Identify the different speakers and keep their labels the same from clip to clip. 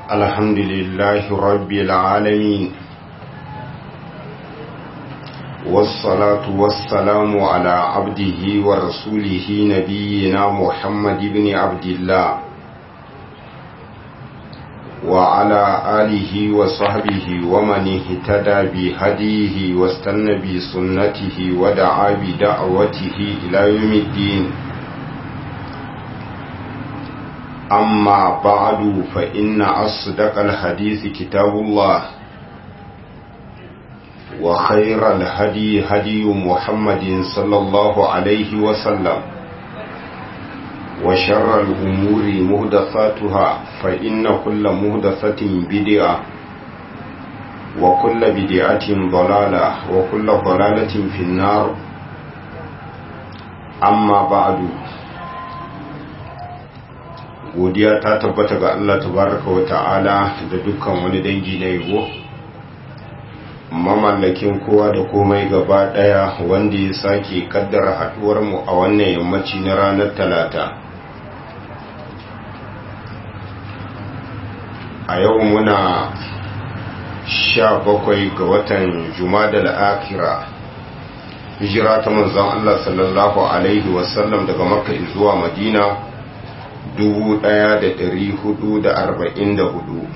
Speaker 1: الحمد لله رب العالمين والصلاة والسلام على عبده ورسوله نبينا محمد بن عبد الله وعلى آله وصحبه ومن اهتدى بهديه واستنى بسنته ودعا بدعوته إلى يوم الدين أما بعد فإن أصدق الحديث كتاب الله وخير الهدي هدي محمد صلى الله عليه وسلم وشر الأمور مهدثاتها فإن كل مهدثة بدعة وكل بدعة ضلالة وكل ضلالة في النار أما بعد godiya ta tabbata ga Allah tabaraka wa ta'ala da dukkan wani dangi na yabo mamallakin kowa da komai gaba daya wanda ya sake kaddara haduwar mu a wannan yammaci na ranar talata a yau muna sha bakwai ga watan jumadal akira hijira ta manzon Allah sallallahu alaihi wasallam daga makka zuwa madina 1444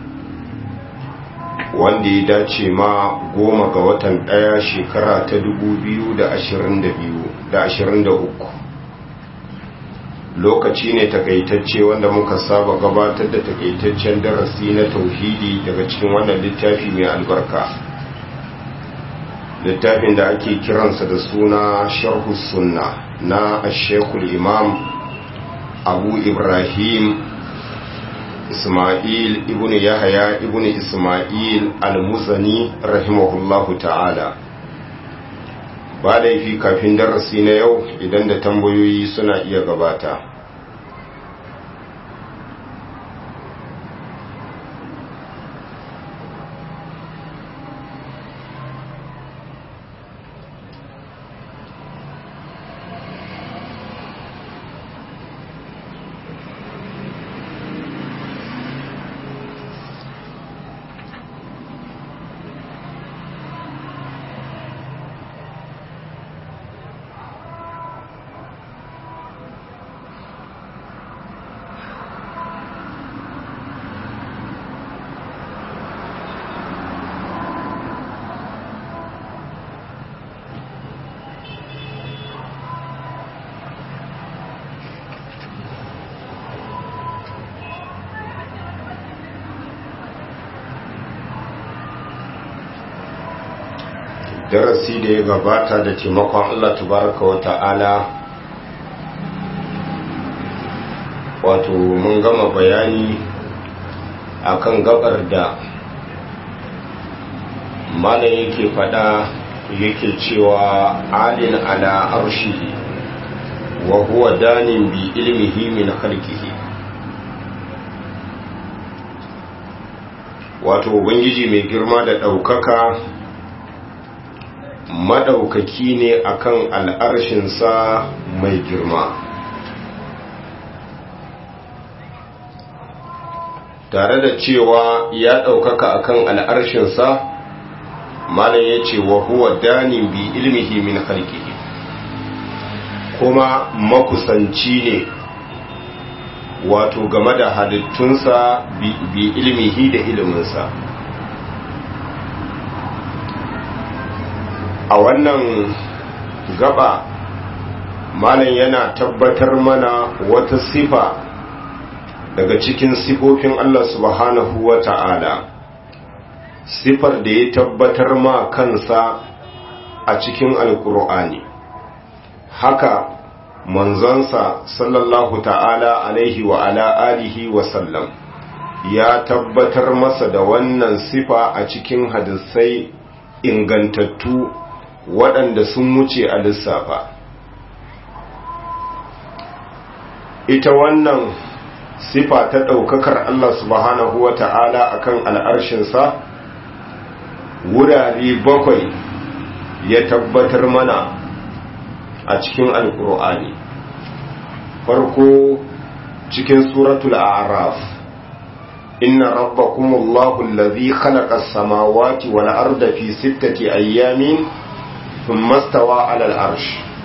Speaker 1: wanda ya dace ma goma ga watan daya shekara ta 2023 lokaci ne takaitacce wanda muka saba gabatar da takaitaccen darasi na tauhidi daga cikin wannan littafi mai albarka littafin da ake kiransa da suna sharhu sunna na ashekul imam abu ibrahim ismail ibn yahaya ibn ismail al-musani rahimahullahu ta'ala ba laifi kafin darasi na yau idan da tambayoyi suna iya gabata darasi da ya gabata da taimakon Allah tabaraka wa ta'ala wato mun gama bayani akan gabar da malam yake fada yake cewa alin ala arshihi wa huwa danin bi ilmihi min khalqihi wato ubangiji mai girma da ɗaukaka maɗaukaki ne akan al'arshinsa mai girma tare da cewa ya ɗaukaka akan al'arshinsa malam ya ce wa huwa danin bi ilmihi min halkihi kuma makusanci ne wato game da halittunsa bi ilmihi da iliminsa a wannan gaba malam yana tabbatar mana wata sifa daga cikin sifofin Allah subhanahu wa ta'ala sifar da ya tabbatar ma kansa a cikin alkur'ani haka manzansa sallallahu ta'ala alaihi wa ala alihi wa sallam ya tabbatar masa da wannan sifa a cikin hadisai ingantattu waɗanda sun wuce a lissafa ita wannan sifa ta ɗaukakar Allah subhanahu wa ta'ala a kan al'arshinsa wurare bakwai ya tabbatar mana a cikin alƙur'ani farko cikin suratul araf inna rabbakumullahu allazi khalaqa as-samawati wal arda fi sittati ayyamin thumma stawa 'ala al-arsh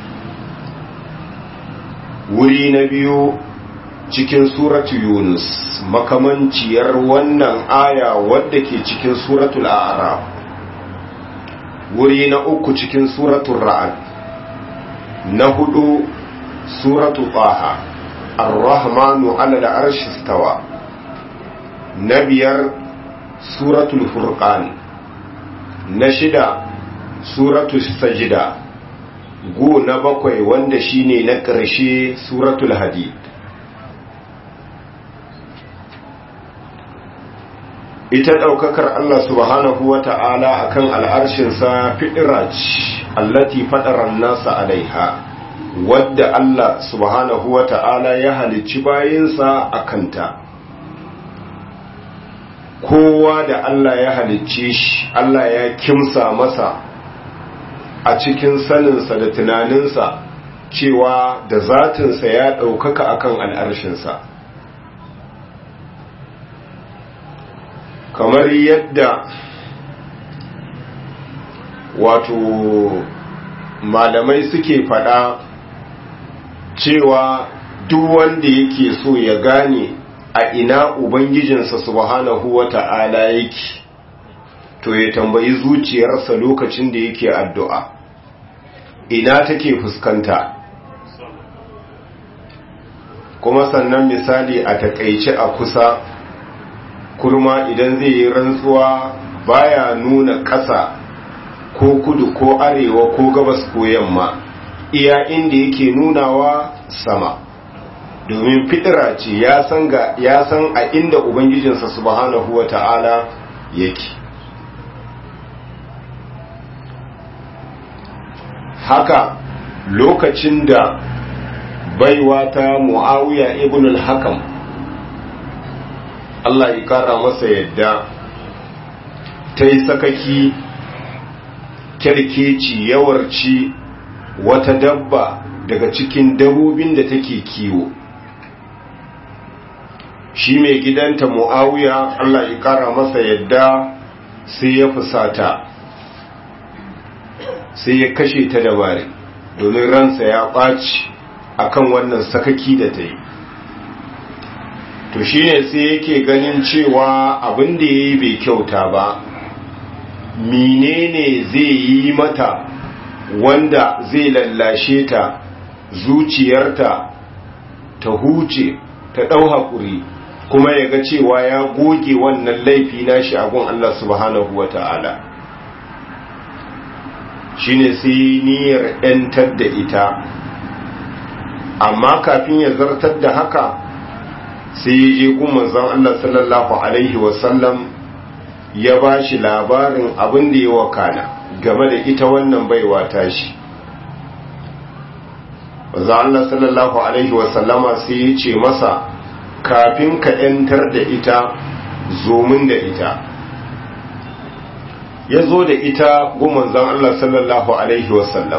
Speaker 1: wuri na biyu cikin suratu yunus makamanciyar wannan aya wadda ke cikin suratul a'raf wuri na uku cikin suratul ra'ad na hudu suratu taha ar-rahmanu 'ala al-arshi istawa na biyar suratul furqan na shida suratul sajida go na bakwai wanda shine na ƙarshe suratul hadid ita ɗaukakar Allah subhanahu wa ta'ala a kan al'arshinsa fi'iraj allati faɗaran nasa alaiha wadda Allah subhanahu wa ta'ala ya halicci bayinsa a kanta kowa da Allah ya halicce shi Allah ya kimsa masa a cikin saninsa da tunaninsa cewa da zatinsa ya ɗaukaka akan al'arshinsa kamar yadda wato malamai suke faɗa cewa duk wanda yake so ya gane a ina ubangijinsa subhanahu wa ta'ala yake to ya tambayi zuciyarsa lokacin da yake addu'a ina take fuskanta kuma sannan misali a takaice a kusa kurma idan zai yi rantsuwa baya nuna ƙasa ko kudu ko arewa ko gabas ko yamma iya inda yake nunawa sama domin fitira ce ya san ga ya san a inda ubangijinsa subhanahu wata'ala yake haka lokacin da baiwa ta muawiya ibn al-hakam Allah ya kara masa yadda ta yi sakaki kyarkeci yawarci wata dabba daga cikin dabbobin da take kiwo shi mai gidanta mu'awiya Allah ya kara masa yadda sai ya fusata sai ya kashe ta dabari domin ransa ya ɓaci akan wannan sakaki da ta yi to shine sai yake ganin cewa abin da ya yi bai kyauta ba menene zai yi mata wanda zai lallashe ta zuciyarta ta huce ta ɗau haƙuri kuma ya ga cewa ya goge wannan laifi nashi a gun Allah subhanahu wa ta'ala shine sai niyyar ‘yantar da ita amma kafin ya zartar da haka sai ya je gun manzon Allah sallallahu Alaihi wasallam ya ba shi labarin abin da ya wakana game da ita wannan baiwa tashi manzon Allah sallallahu Alaihi wasallama sai ya ce masa kafin ka ‘yantar da ita zomin da ita ya zo da ita gun manzon Allah sallallahu Alaihi wasallam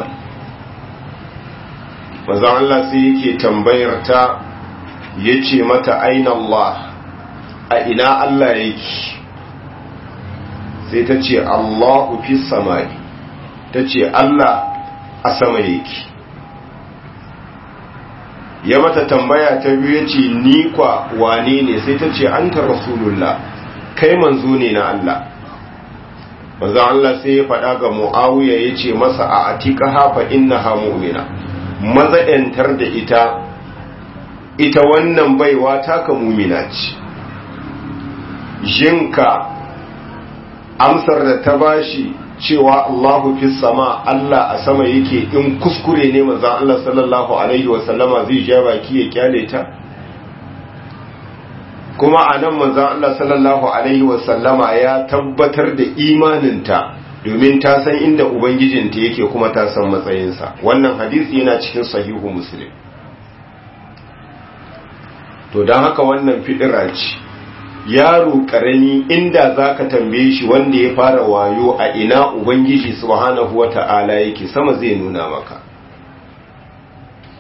Speaker 1: manzon Allah sai yake tambayar ta ya ce mata aina Allah a ina Allah yake sai ta ce Allahu fi samari ta ce Allah a sama yake ya mata tambaya ta biyu ya ce ni kwa wane ne sai ta ce an ta rasulullah kai manzo ne na Allah manzo Allah sai ya faɗa ga mu'awiya ya ce masa a atika hafa innaha mu'mina maza 'yantar da ita ita wannan baiwa taka mumina ce jinka amsar da ta bashi cewa Allahu fi sama Allah a sama yake in kuskure ne manzon Allah sallallahu alaihi wa sallama zai ja baki ya kyale ta kuma anan manzon Allah sallallahu alaihi wa sallama ya tabbatar da imaninta domin ta san inda ubangijinta yake kuma ta san matsayinsa wannan hadisi yana cikin sahihu muslim to don haka wannan fidira ce yaro karami inda za ka tambaye shi wanda ya fara wayo a ina ubangiji subhanahu wata'ala yake sama zai nuna maka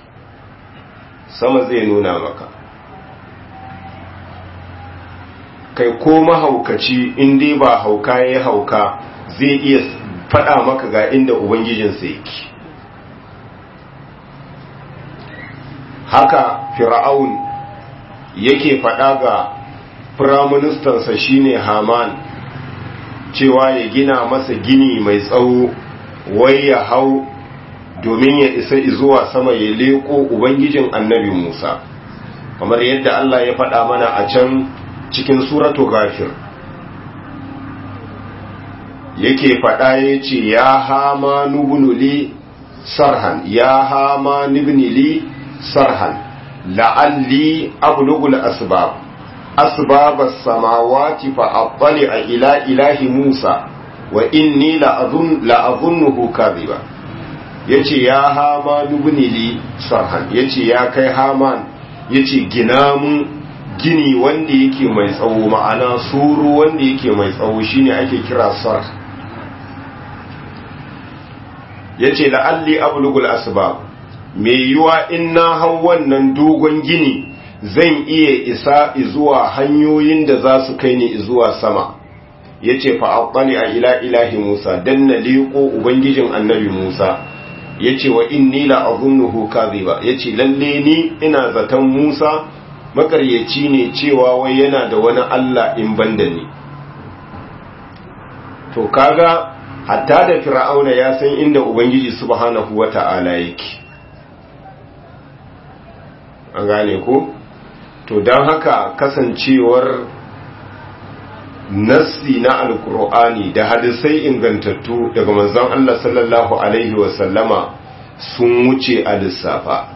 Speaker 1: sama zai nuna maka kai ko mahaukaci in dai ba hauka ya hauka zai iya faɗa maka ga inda ubangijinsa yake haka fir'aun yake faɗa ga firaministansa shine haman cewa ya gina masa gini mai tsawo wai ya hau domin ya isa zuwa sama ya leko ubangijin annabi musa kamar yadda allah ya faɗa mana a can cikin suratu gafir yake faɗa ya ce ya hama nubunuli sarhan ya hama nubunili sarhan la'alli ablugul asbab asbab as-samawati fa attali ila ilahi Musa wa inni la'azun la'azunnuhu kadhiba yace ya hama nubunili sarhan yace ya kai haman yace gina mun gini wanda yake mai tsawo ma'ana suru wanda yake mai tsawo shine ake kira sarh yace la'alli ablugul asbab me yiwa in na hau wannan dogon gini zan iya isa zuwa hanyoyin da za su kai ni zuwa sama yace fa aqbali a ila ilahi Musa dan na liko ubangijin annabi Musa yace wa inni la azunnuhu kadhiba yace lalle ni ina zaton Musa makaryaci ne cewa wai yana da wani Allah in banda ni to kaga hatta da fir'auna ya san inda ubangiji subhanahu wata'ala yake an gane ko to don haka kasancewar nassi na alkur'ani da hadisai ingantattu daga manzon Allah sallallahu alaihi wasallama sun wuce a lissafa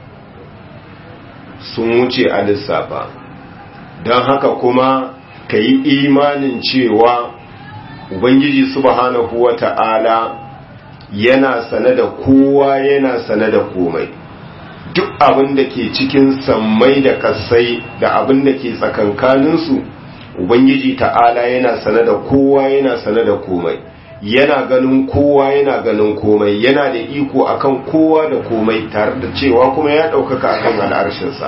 Speaker 1: sun wuce a lissafa don haka kuma ka yi imanin cewa ubangiji subhanahu wa ta'ala yana sane da kowa yana sane da komai duk abin da ke cikin sammai da kasai da abin da ke tsakankaninsu ubangiji ta'ala yana sane da kowa yana sane da komai yana ganin kowa yana ganin komai yana da iko akan kowa da komai tare da cewa kuma ya ɗaukaka akan al'arshinsa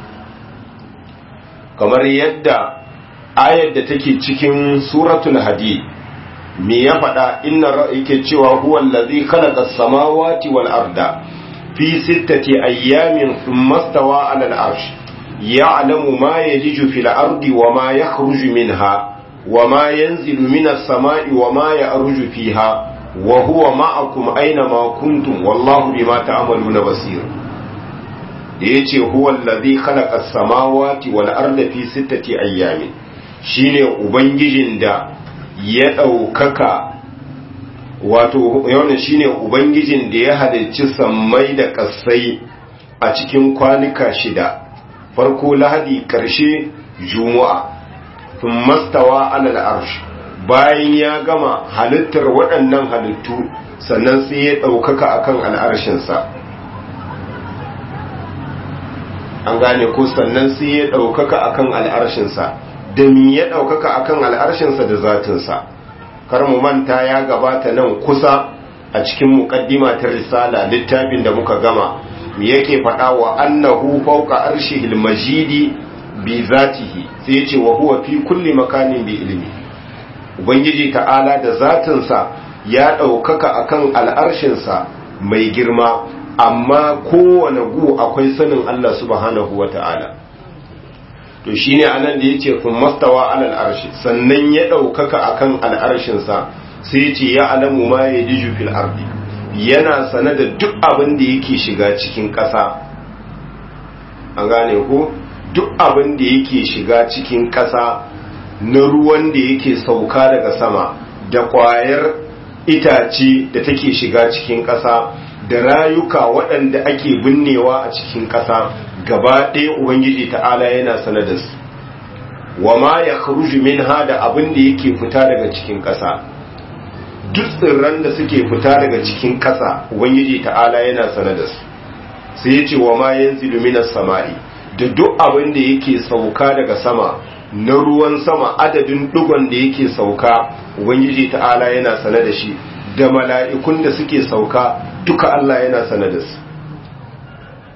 Speaker 1: kamar yadda ayar da take cikin suratul hadid me ya faɗa inna yake cewa huwa allazi khalaqa as-samawati wal arda fi sittati ayyamin thumma stawa 'ala al-'arsh ya'lamu ma yaliju fil ardi wa ma yakhruju minha wa ma yanzilu minas sama'i wa ma ya'ruju fiha wa huwa ma'akum aina ma kuntum wallahu bima ta'maluna basir da yace huwa allazi khalaqa as-samawati wal arda fi sittati ayyamin shine ubangijin da ya ɗaukaka wato yawan shine ubangijin da ya halicci sammai da ƙasai a cikin kwanuka shida farko lahadi ƙarshe juma'a sun mastawa alal arsh bayan ya gama halittar waɗannan halittu sannan sai ya ɗaukaka akan al'arshinsa an gane ko sannan sai ya ɗaukaka akan al'arshinsa da mi ya ɗaukaka akan al'arshinsa da zatinsa kar mu manta ya gabata nan kusa a cikin muƙaddima ta risala littafin da muka gama mi yake faɗa wa annahu fawqa arshihil majidi bi zatihi sai ya ce wa huwa fi kulli makanin bi ilmi ubangiji ta'ala da zatinsa ya ɗaukaka akan al'arshinsa mai girma amma kowane gu akwai sanin Allah subhanahu wa ta'ala to shine anan da yace kun mastawa alal arshi sannan ya daukaka akan al'arshin sa sai yace ya alamu ma yadiju fil ardi yana sane da duk abin da yake shiga cikin ƙasa an gane ko duk abin da yake shiga cikin ƙasa na ruwan da yake sauka daga sama da ƙwayar itace da take shiga cikin ƙasa da rayuka waɗanda ake binnewa a cikin ƙasa gaba ɗaya ubangiji ta'ala yana sanar da su wa ma ya kharuju minha da abin da yake fita daga cikin ƙasa duk tsirran da suke fita daga cikin ƙasa ubangiji ta'ala yana sanar da su sai ya ce wa ma yanzilu minas sama'i da duk abin da yake sauka daga sama na ruwan sama adadin dugon da yake sauka ubangiji ta'ala yana sanar da shi da mala'ikun da suke sauka duka Allah yana sanar da su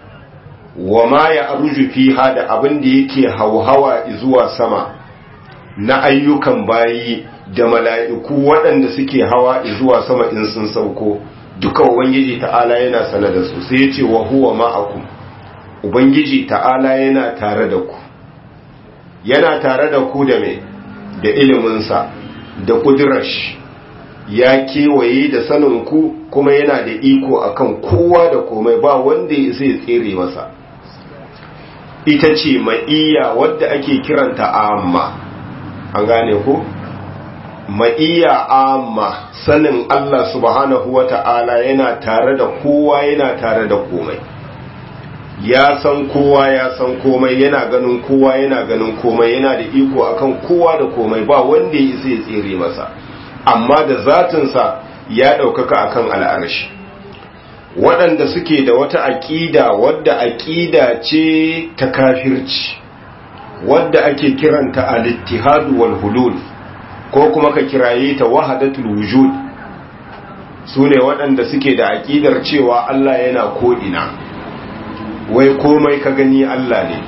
Speaker 1: wa ma ya aruju fiha da abin da yake hauhawa zuwa sama na ayyukan bayi da mala'iku waɗanda suke hawa zuwa sama in sun sauko duka ubangiji ta'ala yana sane da su sai ya ce wa huwa ma'akum ubangiji ta'ala yana tare da ku yana tare da ku da me da iliminsa da kudurash ya kewaye da sanin ku kuma yana da iko akan kowa da komai ba wanda ya sai tsere masa ita ce ma'iyya wadda ake kiranta amma an gane ku ma'iyya amma sanin Allah subhanahu wa ta'ala yana tare da kowa yana tare da komai ya san kowa ya san komai yana ganin kowa yana ganin komai yana da iko akan kowa da komai ba wanda ya isa ya tsere masa amma da zatinsa ya ɗaukaka akan al'arshi waɗanda suke da wata aƙida wadda aƙida ce ta kafirci wadda ake kiranta al-ittihadu wal hulul ko kuma ka kiraye ta wahadatul wujud su ne waɗanda suke da aƙidar cewa Allah yana ko'ina wai komai ka gani Allah ne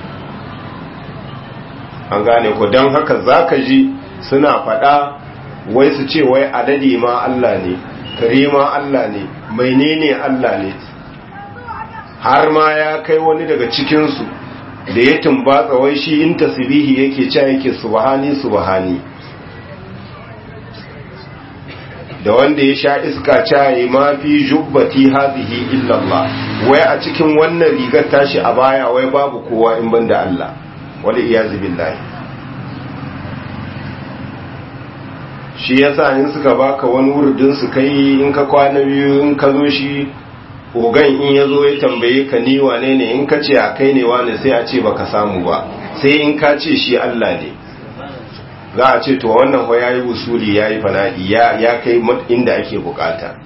Speaker 1: an gane ku don haka za ka ji suna faɗa wai su ce wai adadi ma Allah ne kare ma Allah ne menene Allah ne har ma ya kai wani daga cikinsu da ya tumbatsa wai shi in tasbihi yake cewa yake subhani subhani da wanda ya sha iska caye ma fi jubbati hadhihi illa Allah wai a cikin wannan rigar tashi a baya wai babu kowa in banda Allah wal iyazu billahi shi yasa in suka baka wani wurdin su kai in ka kwana biyu in ka zo shi ogan in ya zo ya tambaye ka ni wane ne in ka ce a kai ne wane sai a ce baka samu ba sai in ka ce shi Allah ne za a ce to wannan ho yayi usuli yayi fana'i ya ya kai inda ake bukata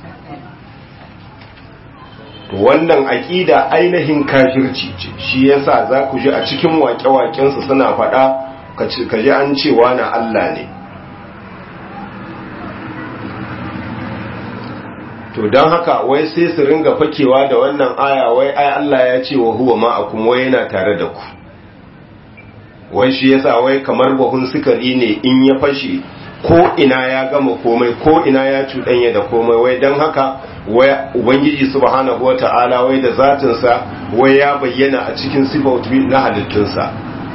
Speaker 1: to wannan aqida ainihin kafirci ce shi yasa za ku ji a cikin waƙe-waƙen su suna faɗa ka ji an cewa na Allah ne to don haka wai sai su ringa fakewa da wannan aya wai ai Allah ya ce wa huwa ma'akum wai yana tare da ku wai shi yasa wai kamar bahun sukari ne in ya fashe ko ina ya gama komai ko ina ya cuɗanya da komai wai don haka wai ubangiji subhanahu wata'ala wai da zatinsa wai ya bayyana a cikin sifautu na halittunsa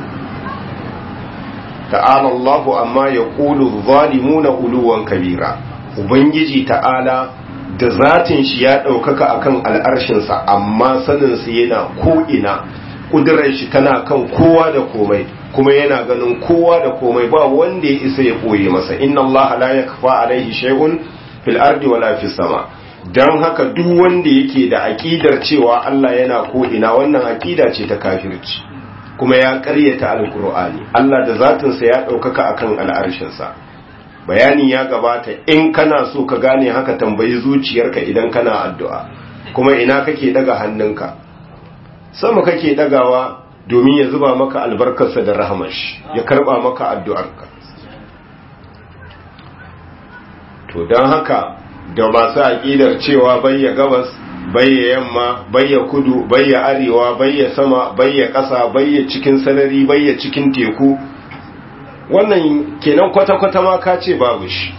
Speaker 1: ta'ala Allahu amma ya ƙulu zalimuna uluwan kabira ubangiji ta'ala da zatin shi ya ɗaukaka akan al'arshinsa amma saninsa yana ko'ina ƙudurar shi tana kan kowa da komai kuma yana ganin kowa da komai ba wanda ya isa ya ɓoye masa inna Allah la yakfa alaihi shay'un fil ardi wala fis sama dan haka duk wanda yake da aqidar cewa Allah yana ko'ina wannan aqida ce ta kafirci kuma ya ƙaryata alqur'ani Allah da zatinsa ya ɗaukaka akan al'arshinsa bayani ya gabata in kana so ka gane haka tambayi zuciyarka idan kana addu'a kuma ina kake daga hannunka sama kake dagawa domin ya zuba maka albarkarsa da rahamash ya karba maka addu'arka to don haka da masu aƙidar cewa bayya gabas bayya yamma bayya kudu bayya arewa bayya sama bayya ƙasa bayya cikin sarari bayya cikin teku wannan kenan kwata-kwata ma ka ce babu shi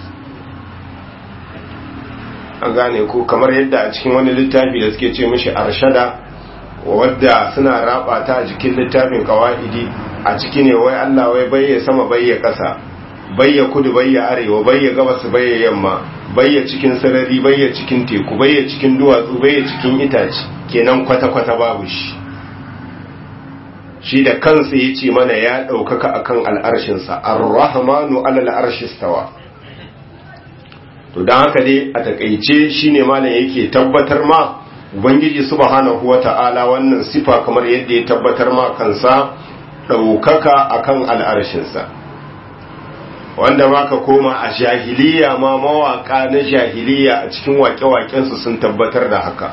Speaker 1: an gane ko kamar yadda a cikin wani littafi da suke ce mishi arshada wadda suna raba ta a jikin littafin kawa'idi a ciki ne wai Allah wai bayya sama bayya ƙasa bayya kudu bayya arewa bayya gabas bayya yamma bayya cikin sarari bayya cikin teku bayya cikin duwatsu bayya cikin itace kenan kwata-kwata babu shi shi da kansa ya ce mana ya ɗaukaka a kan al'arshinsa ar-rahmanu alal arshistawa to don haka dai a takaice shi ne malam yake tabbatar ma ubangiji subhanahu wa ta'ala wannan sifa kamar yadda ya tabbatar ma kansa ɗaukaka a kan al'arshinsa wanda ma ka koma a jahiliya ma mawaƙa na jahiliya a cikin waƙe-waƙensu sun tabbatar da haka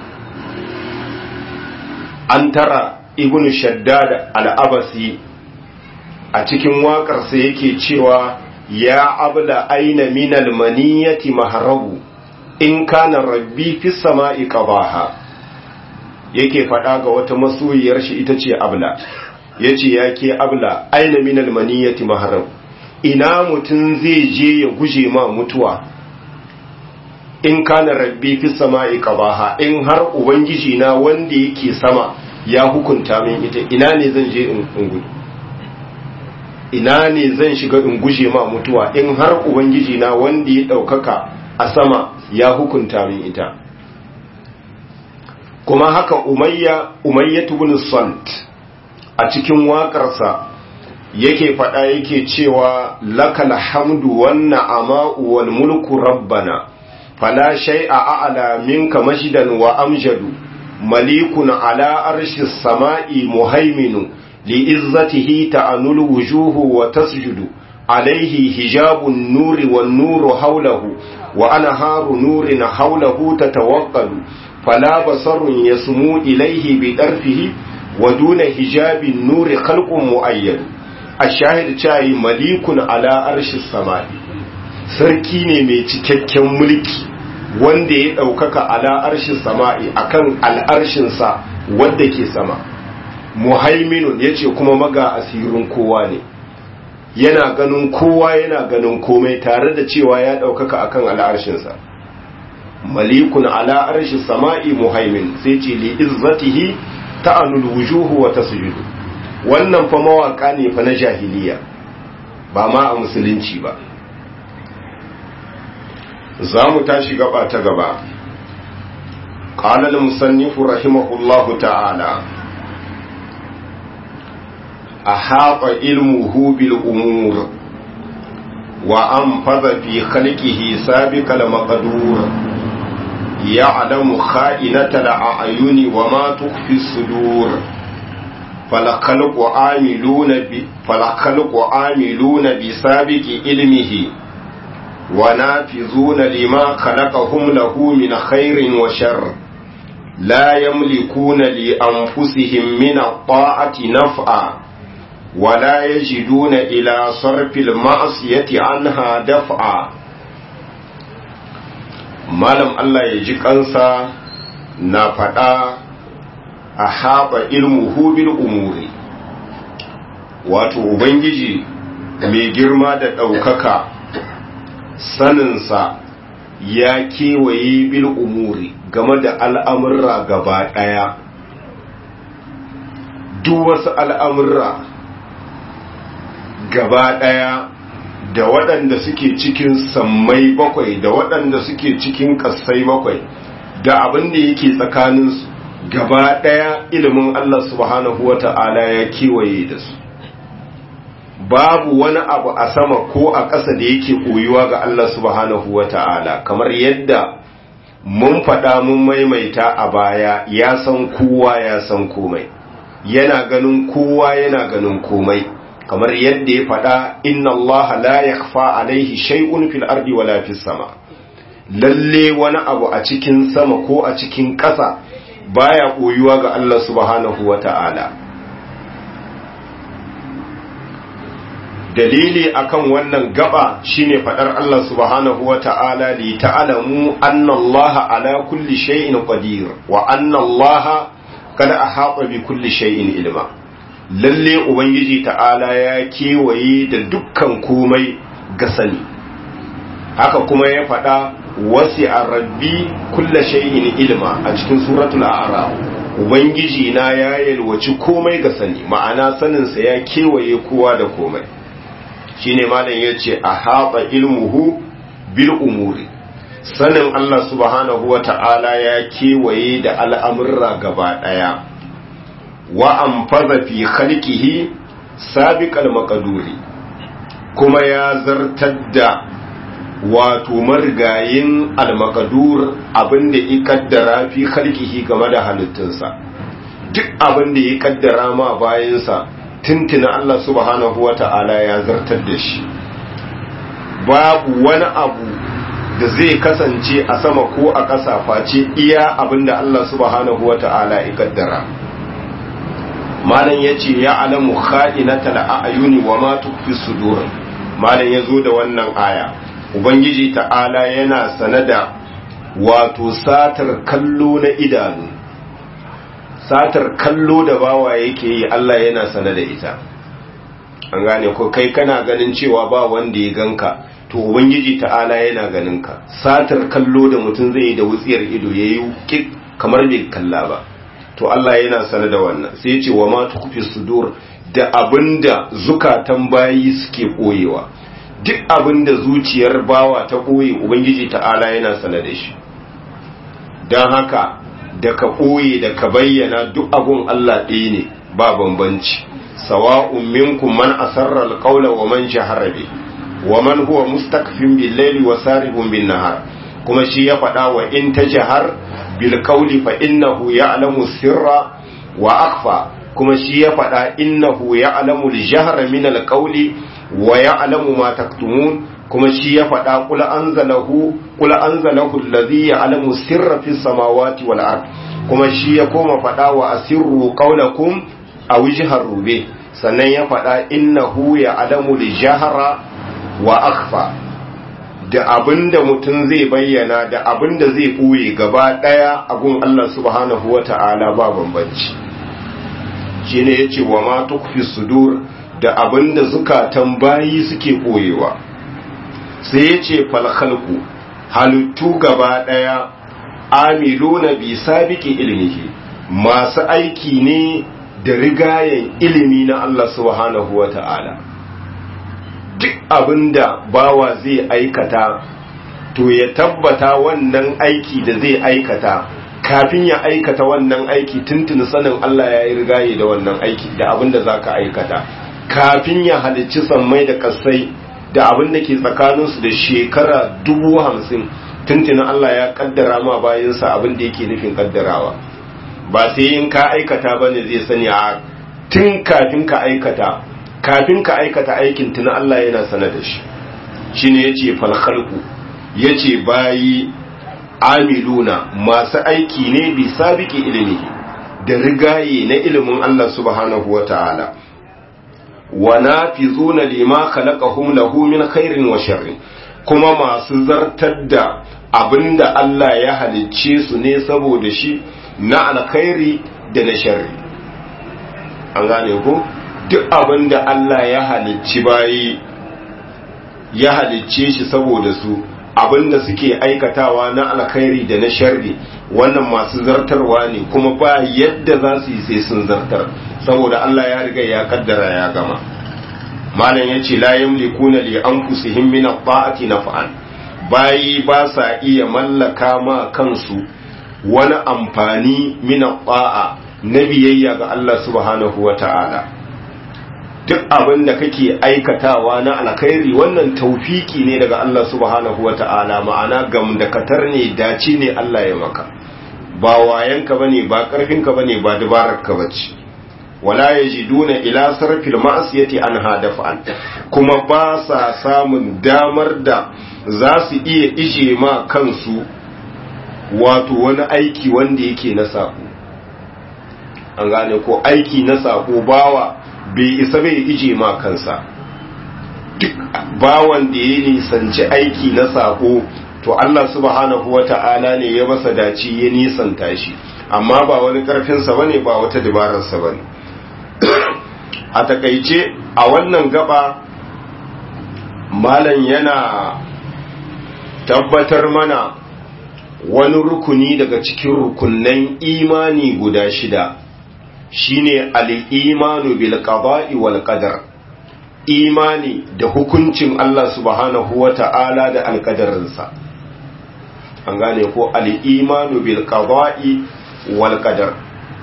Speaker 1: an tara ibn shaddad al-abasi a cikin waƙarsa yake cewa ya abla aina minal maniyati maharabu in kana rabbi fi sama'i qabaha yake faɗa ga wata masoyiyar shi ita ce abla yace ya ke abla aina minal maniyati maharabu ina mutum zai je ya guje ma mutuwa in kana rabbi fi sama'i qabaha in har ubangiji na wanda yake sama ya hukunta min ita ina ne zan je in gudu ina ne zan shiga in guje ma mutuwa in har ubangiji na wanda ya daukaka a sama ya hukunta min ita kuma haka umayya umayyatu bin salt a cikin waƙarsa yake faɗa yake cewa lakal hamdu wan na'ama'u wal mulku rabbana fala shay'a a'la minka masjidan wa amjadu malikun ala arshis sama'i muhaiminu li'izzatihi ta'anul wujuhu wa tasjudu عليه حجاب النور والنور حوله وأنهار نور حوله تتوقد فلا بصر يسمو إليه بطرفه ودون حجاب النور خلق مؤيد الشاهد شاي مليك على عرش السماء sarki ne mai cikakken mulki wanda ya ɗaukaka ala arshin sama'i akan al'arshinsa wadda ke sama muhaiminun ya ce kuma maga asirin kowa ne yana ganin kowa yana ganin komai tare da cewa ya ɗaukaka akan al'arshinsa malikun ala arshi sama'i muhaimin sai ce li izzatihi ta'anul wujuhu wa tasjudu wannan fa mawaka ne fa na jahiliya ba ma a musulunci ba za mu tashi gaba ta gaba قال المصنف رحمه الله تعالى أحاط علمه بالأمور وأنفذ في خلقه سابق المقدور يعلم خائنة الأعين وما تخفي الصدور فالخلق عاملون ب... فالخلق عاملون بسابق علمه ونافذون لما خلقهم له من خير وشر لا يملكون لأنفسهم من الطاعة نفعا ولا يجدون إلى صرف المعصية عنها دفعا malam Allah ya ji kansa na faɗa a haɓa ilmuhu bil umuri wato ubangiji mai girma da ɗaukaka saninsa ya kewaye bil umuri game da al'amurra gaba ɗaya duk wasu al'amurra gaba ɗaya da waɗanda suke cikin sammai bakwai da waɗanda suke cikin ƙasai bakwai da abin da yake tsakaninsu gaba ɗaya ilimin Allah subhanahu wa ta'ala ya kewaye da su babu wani abu a sama ko a ƙasa da yake koyuwa ga Allah subhanahu wa ta'ala kamar yadda mun faɗa mun maimaita a baya ya san kowa ya san komai yana ganin kowa yana ganin komai kamar yadda ya faɗa inna Allah la yakhfa alaihi shay'un fil ardi wala fis sama lalle wani abu a cikin sama ko a cikin ƙasa baya koyuwa ga Allah subhanahu wata'ala dalili akan wannan gaba shine faɗar Allah subhanahu wata'ala li ta'lamu anna Allah ala kulli shay'in qadir wa anna Allah qad ahata bi kulli shay'in ilma lalle ubangiji ta'ala ya kewaye da dukkan komai ga sani haka kuma ya faɗa wasi a rabbi kulla shay'in ilma a cikin suratul a'raf ubangiji na ya yalwaci komai ga sani ma'ana saninsa ya kewaye kowa da komai shine malam yace a haɓa ilmuhu bil umuri sanin Allah subhanahu wa ta'ala ya kewaye da al'amurra gaba ɗaya wa amfaza fi khalqihi sabiqal maqduri kuma ya zartar da wato marigayin al-maqdur abinda ya kaddara fi khalqihi game da halittunsa duk abinda ya kaddara ma bayansa tuntuna Allah subhanahu wata'ala ya zartar da shi babu wani abu da zai kasance a sama ko a ƙasa face iya abinda Allah subhanahu wata'ala ya kaddara malam ya ce ya alamu kha'inata la'ayuni wa ma tukfi sudur malam ya zo da wannan aya ubangiji ta'ala yana sanada wato satar kallo na idanu satar kallo da bawa yake yi Allah yana sane da ita an gane ko kai kana ganin cewa ba wanda ya ganka to ubangiji ta'ala yana ganin ka satar kallo da mutum zai yi da wutsiyar ido yayi kik kamar bai kalla ba to Allah yana sanar da wannan sai ya ce wa ma tukfi sudur da abinda zukatan bayi suke koyewa duk abinda zuciyar bawa ta koye ubangiji ta'ala yana sanar da shi dan haka da ka koye da ka bayyana duk abun Allah ɗaya ne ba bambanci sawa'un minkum man asarra alqawla wa man jahara bi wa man huwa mustakfin bil layli wa sarihun bin nahar kuma shi ya faɗa wa in tajhar bil qawli fa innahu ya'lamu sirra wa akhfa kuma shi ya faɗa innahu ya'lamu al jahra min al qawli wa ya'lamu ma taktumun kuma shi ya faɗa qul anzalahu qul anzalahu alladhi ya'lamu sirra fis samawati wal ard kuma shi ya koma faɗa wa asirru qawlakum a wijihar rube sannan ya faɗa innahu ya adamu da jahara wa akfa da abinda mutum zai bayyana da abinda zai ɓoye gaba ɗaya abun Allah subhanahu wa ta'ala ba bambanci shi ne ya ce wa ma tukfi sudur da abinda zukatan bayi suke ɓoyewa sai ya ce falhalku halittu gaba ɗaya amiluna bi sabiki ilmihi masu aiki ne da rigayen ilimi na Allah subhanahu wa ta'ala duk abinda bawa zai aikata to ya tabbata wannan aiki da zai aikata kafin ya aikata wannan aiki tuntuni sanin Allah ya yi rigaye da wannan aiki da abinda za ka aikata kafin ya halicci sammai da kasai da abinda ke tsakaninsu da shekara dubu hamsin tuntunin Allah ya kaddara ma bayansa abinda yake nufin kaddarawa ba sai in ka aikata ba ne zai sani a tun kafin ka aikata kafin ka aikata aikin tuna Allah yana sana da shi shi ne ya ce falhalku ya ce bayi amiluna masu aiki ne bi sabiki ilimi da rigaye na ilimin Allah subhanahu wa ta'ala wa na fi zuna lima khalaqahum lahu min khairin wa sharrin kuma masu zartar da abinda Allah ya halicce su ne saboda shi na alkhairi da na sharri an gane ku duk abin da Allah ya halicci bayi ya halicce shi saboda su abin da suke aikatawa na alkhairi da na sharri wannan masu zartarwa ne kuma ba yadda za su yi sai sun zartar saboda Allah ya riga ya kaddara ya gama malam ya ce la yamlikuna li anfusihim min at-ta'ati naf'an bayi ba sa iya mallaka ma kansu wani amfani mina ba'a na biyayya ga Allah subhanahu wa ta'ala duk abin da kake aikatawa na alkhairi wannan taufiki ne daga Allah subhanahu wa ta'ala ma'ana gamdakatar ne dace ne Allah ya maka ba wayanka bane ba karfinka bane ba dabararka bace wala yajiduna ila sarfil ma'siyati an hadafan kuma ba sa samun damar da za su iya ije ma kansu wato wani aiki wanda yake na sako an gane ko aiki na sako bawa bai isa bai ije ma kansa duk bawan da ya nisanci aiki na sako to Allah subhanahu wata'ala ne ya masa daci ya nisanta shi amma ba wani karfinsa bane ba wata dabararsa bane a takaice a wannan gaba malam yana tabbatar mana wani rukuni daga cikin rukunnan imani guda shida shine al-imanu bil qada'i wal qadar imani da hukuncin Allah subhanahu wata'ala da alkadarinsa an gane ko al-imanu bil qada'i wal qadar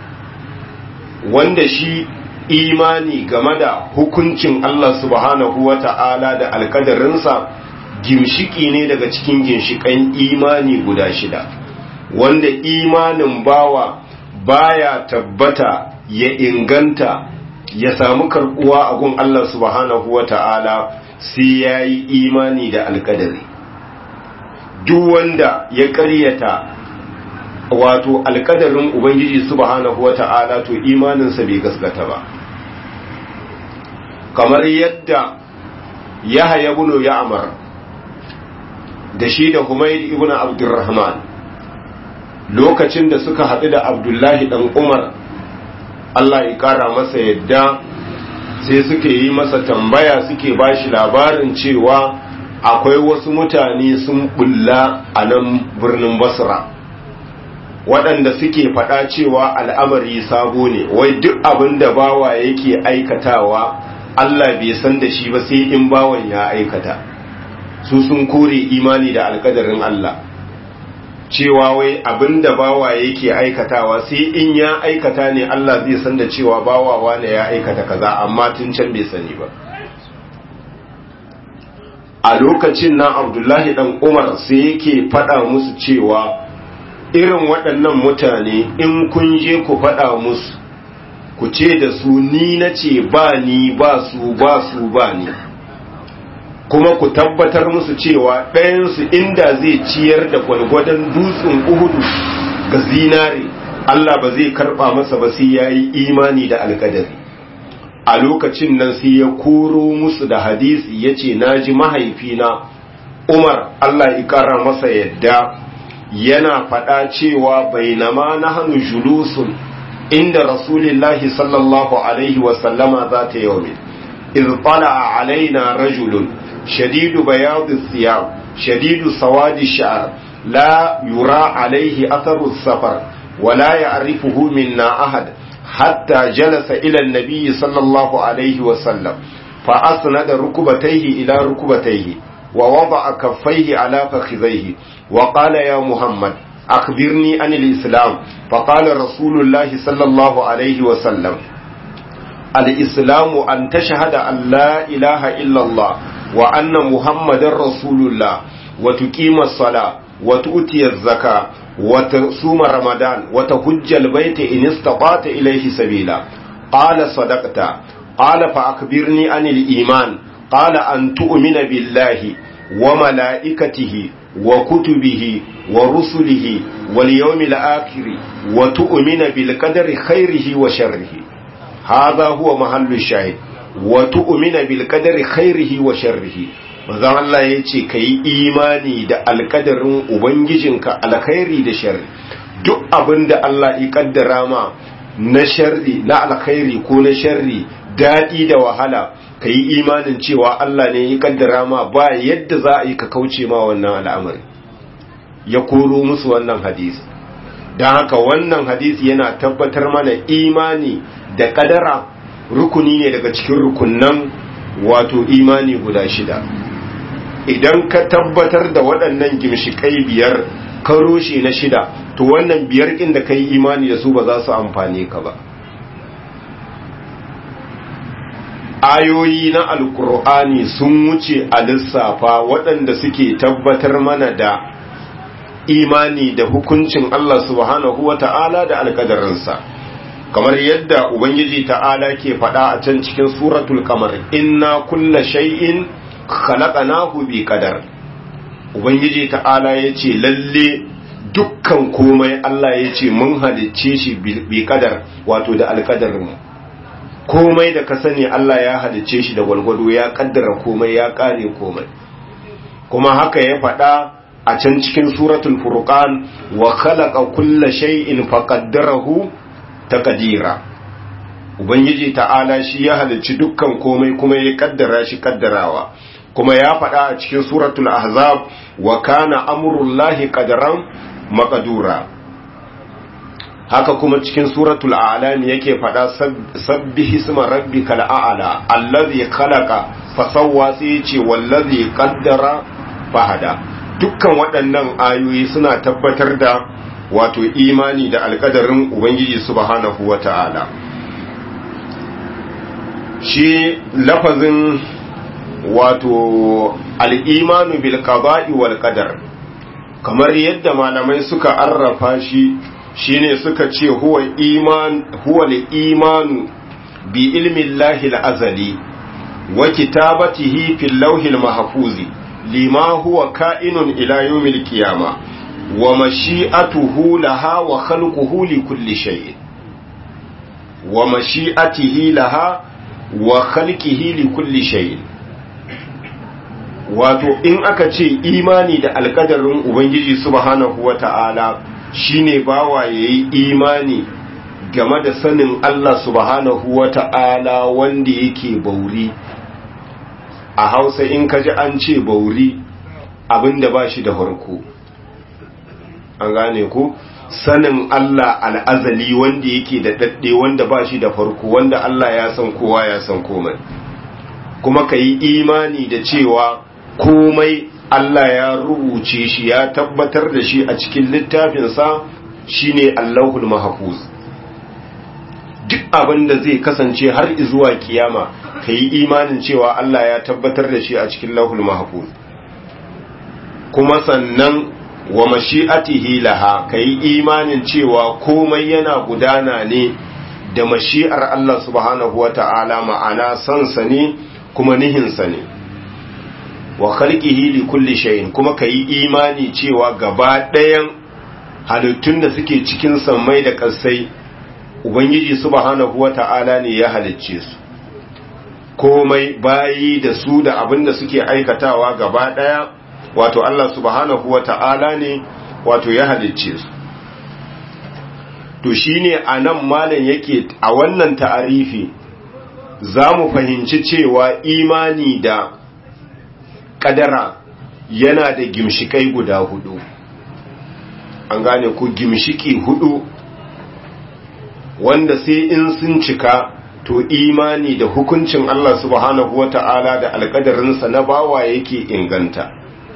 Speaker 1: wanda shi imani game da hukuncin Allah subhanahu wata'ala da alkadarinsa gimshiki ne daga cikin ginshikan imani guda shida wanda imanin bawa baya tabbata ya inganta ya samu karbuwa a gun Allah subhanahu wa ta'ala sai ya yi imani da alkadari duk wanda ya karyata wato alkadarin ubangiji subhanahu wa ta'ala to imaninsa bai gaskata ba kamar yadda ya haya bunu ya amar da shi da humaid ibn abdurrahman lokacin da suka haɗu da abdullahi ɗan umar Allah ya ƙara masa yadda sai suke yi masa tambaya suke bashi labarin cewa akwai wasu mutane sun bulla a nan birnin basra waɗanda suke faɗa cewa al'amari sabo ne wai duk abin da bawa yake aikatawa Allah bai san da shi ba sai in bawan ya aikata su sun kore imani da alkadarin Allah cewa wai abin da bawa yake aikatawa sai in ya aikata ne Allah zai san da cewa bawa wane ya aikata kaza amma tun can bai sani ba a lokacin nan abdullahi dan umar sai yake faɗa musu cewa irin waɗannan mutane in kun je ku faɗa musu ku ce da su ni na ce ba ni ba su ba su ba ni kuma ku tabbatar musu cewa ɗayansu inda zai ciyar da gwalgwadon dutsen uhudu ga zinare Allah ba zai karɓa masa ba sai ya yi imani da alkadari a lokacin nan sai ya koro musu da hadisi ya ce na ji mahaifina umar Allah ya ƙara masa yadda yana faɗa cewa bainama na hannu julusun inda rasulillahi sallallahu alaihi wasallama za ta yau min iz a alaina rajulun shadidu bayadu siyam shadidu sawadi sha'ar la yura alaihi atharu safar wala ya'rifuhu minna ahad hatta jalasa ila an-nabi sallallahu alaihi wasallam fa asnada rukbatayhi ila rukbatayhi ووضع كفيه على فخذيه وقال يا محمد أخبرني عن الإسلام فقال رسول الله صلى الله عليه وسلم الإسلام أن تشهد أن لا إله إلا الله وأن محمد رسول الله وتقيم الصلاة وتؤتي الزكاة وتصوم رمضان وتحج البيت إن استطعت إليه سبيلا قال صدقت قال فأخبرني عن الإيمان قال أن تؤمن بالله وملائكته وكتبه ورسله واليوم الآخر وتؤمن بالقدر خيره وشره هذا هو محل الشاهد وتؤمن بالقدر خيره وشره manzon Allah ya ce ka yi imani da alkadarin Ubangijinka alkhairi da sharri duk abin da Allah ya kaddara ma na sharri na alkhairi ko na sharri daɗi da wahala ka yi imanin cewa Allah ne ya kaddara ma ba yadda za a yi ka kauce ma wannan al'amari ya koro musu wannan hadisi don haka wannan hadisi yana tabbatar mana imani da kadara rukuni ne daga cikin rukunan wato imani guda shida idan ka tabbatar da waɗannan gimshikai biyar ka roshe na shida to wannan biyar ɗin da ka yi imani da su ba za su amfane ka ba ayoyi na alkur'ani sun wuce a lissafa waɗanda suke tabbatar mana da imani da hukuncin Allah subhanahu wa ta'ala da alkadarinsa kamar yadda ubangiji ta'ala ke faɗa a can cikin suratul kamar inna kulla shay'in khalaqnahu bi qadar ubangiji ta'ala yace lalle dukkan komai Allah yace mun halicce shi bi qadar wato da alkadarin mu komai da ka sani Allah ya halicce shi da gwalgwado ya kaddara komai ya kare komai kuma haka ya faɗa a can cikin suratul furqan wa khalaqa kulla shay'in faqaddarahu taqdira ubangiji ta'ala shi ya halicci dukkan komai kuma ya kaddara shi kaddarawa kuma ya faɗa a cikin suratul ahzab wa kana amrullahi qadaran maqdura haka kuma cikin suratul a'lam yake faɗa sabbihi isma rabbikal a'la allazi khalaqa fasawwa sai ce wallazi qaddara fahada dukkan waɗannan ayoyi suna tabbatar da wato imani da alƙadarin ubangiji subhanahu wata'ala shi lafazin wato al'imanu bil qada'i wal qadar kamar yadda malamai suka arrafa shi shine suka ce huwa iman huwa al-imanu bi ilmi Allah al-azali wa kitabatihi fil lawhil mahfuzi lima huwa ka'inun ila yawmil qiyama wa mashi'atuhu laha wa khalquhu li kulli shay'in wa mashi'atihi laha wa khalqihi li kulli shay'in wato in aka ce imani da alkadarin ubangiji subhanahu wata'ala shine bawa yayi imani game da sanin Allah subhanahu wa ta'ala wanda yake bauri a hausa in ka ji an ce bauri abinda ba shi da farko an gane ku sanin Allah al'azali wanda yake da daɗe wanda ba shi da farko wanda Allah ya san kowa ya san komai kuma ka yi imani da cewa komai Allah ya rubuce shi ya tabbatar da shi a cikin littafinsa shine Allahul Mahfuz duk abin da zai kasance har zuwa kiyama ka yi imanin cewa Allah ya tabbatar da shi a cikin Lahul Mahfuz kuma sannan wa mashi'atihi laha ka yi imanin cewa komai yana gudana ne da mashi'ar Allah subhanahu wa ta'ala ma'ana sansa ne kuma nihinsa ne wa khalqihi li kulli shay'in kuma kayi imani cewa gaba ɗayan halittun da suke cikin sammai da ƙasai ubangiji subhanahu wata'ala ne ya halicce su komai bayi da su da abin da suke aikatawa gaba ɗaya wato Allah subhanahu wata'ala ne wato ya halicce su to shine anan malam yake a wannan ta'arifi za mu fahimci cewa imani da kadara yana da gimshikai guda hudu an gane ku gimshiki hudu wanda sai in sun cika to imani da hukuncin Allah subhanahu wata'ala da alkadarinsa na bawa yake inganta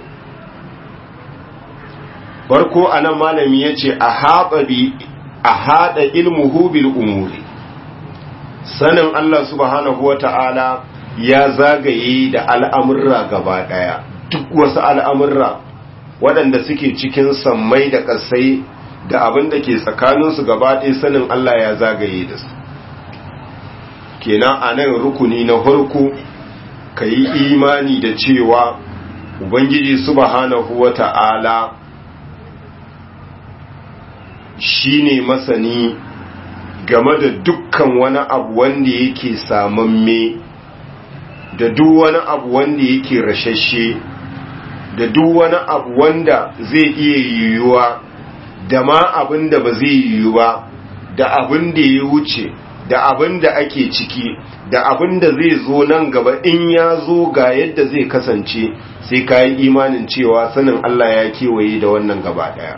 Speaker 1: farko anan malami yace a haɗa bi a haɗa ilmuhu bil umuri sanin Allah subhanahu wata'ala ya zagaye da al'amurra gaba ɗaya duk wasu al'amurra waɗanda suke cikin sammai da ƙasai da abin da ke tsakaninsu gaba ɗaya sanin Allah ya zagaye da su kenan a nan rukuni na harku ka yi imani da cewa ubangiji subhanahu wata'ala shi ne masani game da dukkan wani abu wanda yake samamme da duk wani abu wanda yake rashashe da duk wani abu wanda zai iya yiwuwa da ma abin da ba zai yiwu ba da abin da ya wuce da abin da ake ciki da abin da zai zo nan gaba in ya zo ga yadda zai kasance sai ka yi imanin cewa sanin Allah ya kewaye da wannan gaba daya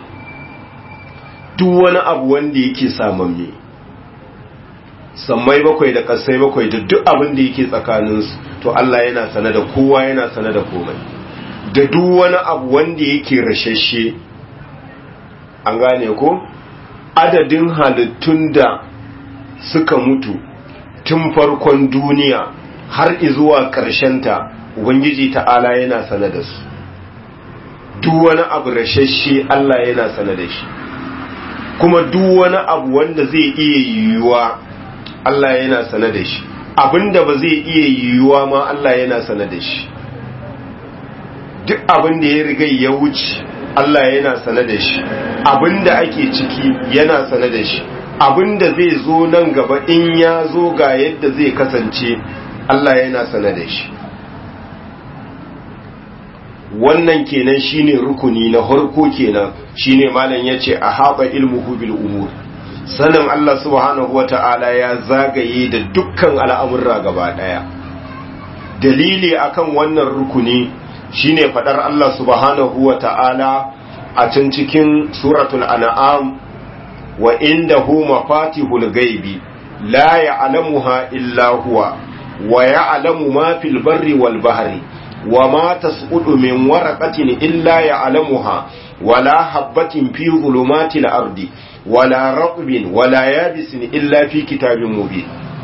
Speaker 1: duk wani abu wanda yake samamme sammai bakwai da kasai bakwai da duk abin da yake tsakaninsu to Allah yana sane da kowa yana sane da komai da duk wani abu wanda yake rashashe an gane ko adadin halittun da suka mutu tun farkon duniya har izuwa ta ubangiji ta'ala yana sane da su duk wani abu rashashe Allah yana sane da shi kuma duk wani abu wanda zai iya yiwuwa Allah yana sane da shi abinda ba zai iya yiwuwa ma Allah yana sane da shi duk abinda ya riga ya wuce Allah yana sane da shi abinda ake ciki yana sane da shi abinda zai zo nan gaba in ya zo ga yadda zai kasance Allah yana sane da shi wannan kenan shine rukuni na harko kenan shine malam yace a haɓa ilmuhu bil umur sanin Allah subhanahu wata'ala ya zagaye da dukkan al'amurra gaba daya dalili akan wannan rukuni shine fadar Allah subhanahu wata'ala a can cikin suratul an'am wa indahu mafatihul gaibi la ya'lamuha illa huwa wa ya'lamu ma fil barri wal bahri وما تسقط من ورقة إلا يعلمها ولا حبة في ظلمات الأرض ولا رطب ولا يابس إلا في كتاب مبين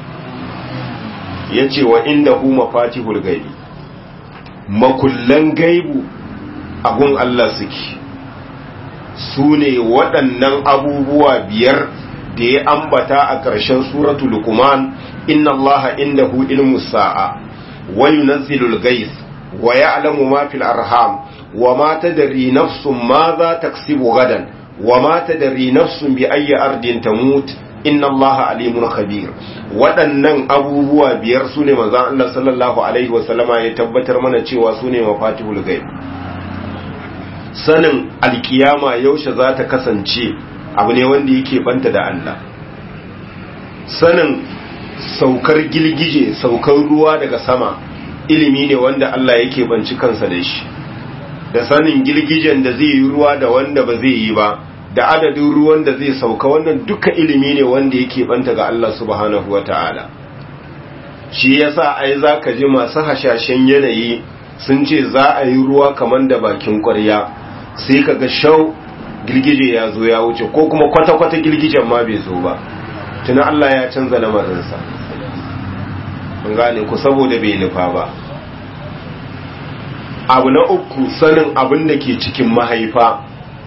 Speaker 1: yace wa indahu mafatihul gaibi makullan gaibu agun Allah suke su ne waɗannan abubuwa biyar da ya ambata a ƙarshen suratul luqman inna allaha indahu ilmu sa'a wa yunazzilul gais ويعلم ما في الأرحام وما تدري نفس ماذا تكسب غدا وما تدري نفس بأي أرض تموت إن الله عليم خبير waɗannan abubuwa biyar su ne manzan Allah sallallahu Alaihi wasallama ya tabbatar mana cewa su ne mafatihul gaib sanin alkiyama yaushe za ta kasance abu ne wanda yake banta da Allah sanin saukar gilgije saukar ruwa daga sama ilimi ne wanda Allah yake banci kansa da shi da sanin girgijen da zai yi ruwa da wanda ba zai yi ba da adadin ruwan da zai sauka wannan duka ilimi ne wanda yake banta ga Allah subhanahu wata'ala shi yasa ai zaka ji masu hashashen yanayi sun ce za a yi ruwa kamar da bakin ƙwarya sai kaga shau girgije ya zo ya wuce ko kuma kwata-kwata girgijen ma bai zo ba tuna Allah ya canza lamarinsa an gane ku saboda bai nufa ba abu na uku sanin abin da ke cikin mahaifa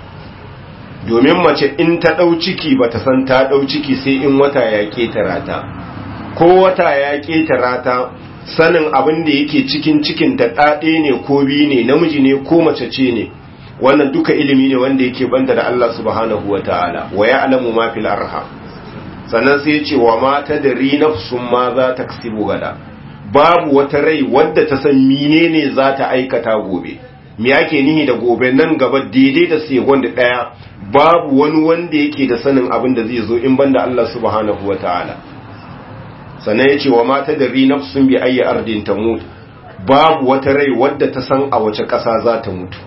Speaker 1: domin mace in ta ɗau ciki ba ta san ta ɗau ciki sai in wata ya ƙetara ta ko wata ya ƙetara ta sanin abin da yake cikin cikin ta ɗaɗe ne ko biyu ne namiji ne ko mace ce ne wannan duka ilimi ne wanda yake banta da Allah subhanahu wa ta'ala wa ya alamu ma fil arham sannan sai ya ce wa ma ta da nafsun ma za ta kasibu gada babu wata rai wadda ta san menene za ta aikata gobe me yake nihi da gobe nan gaba daidai da segon da daya babu wani wanda yake da sanin abin da zai zo in banda Allah subhanahu wa ta'ala sannan ya ce wa ma ta da nafsun bi ayyi ardin tamut babu wata rai wadda ta san a wace ƙasa za ta mutu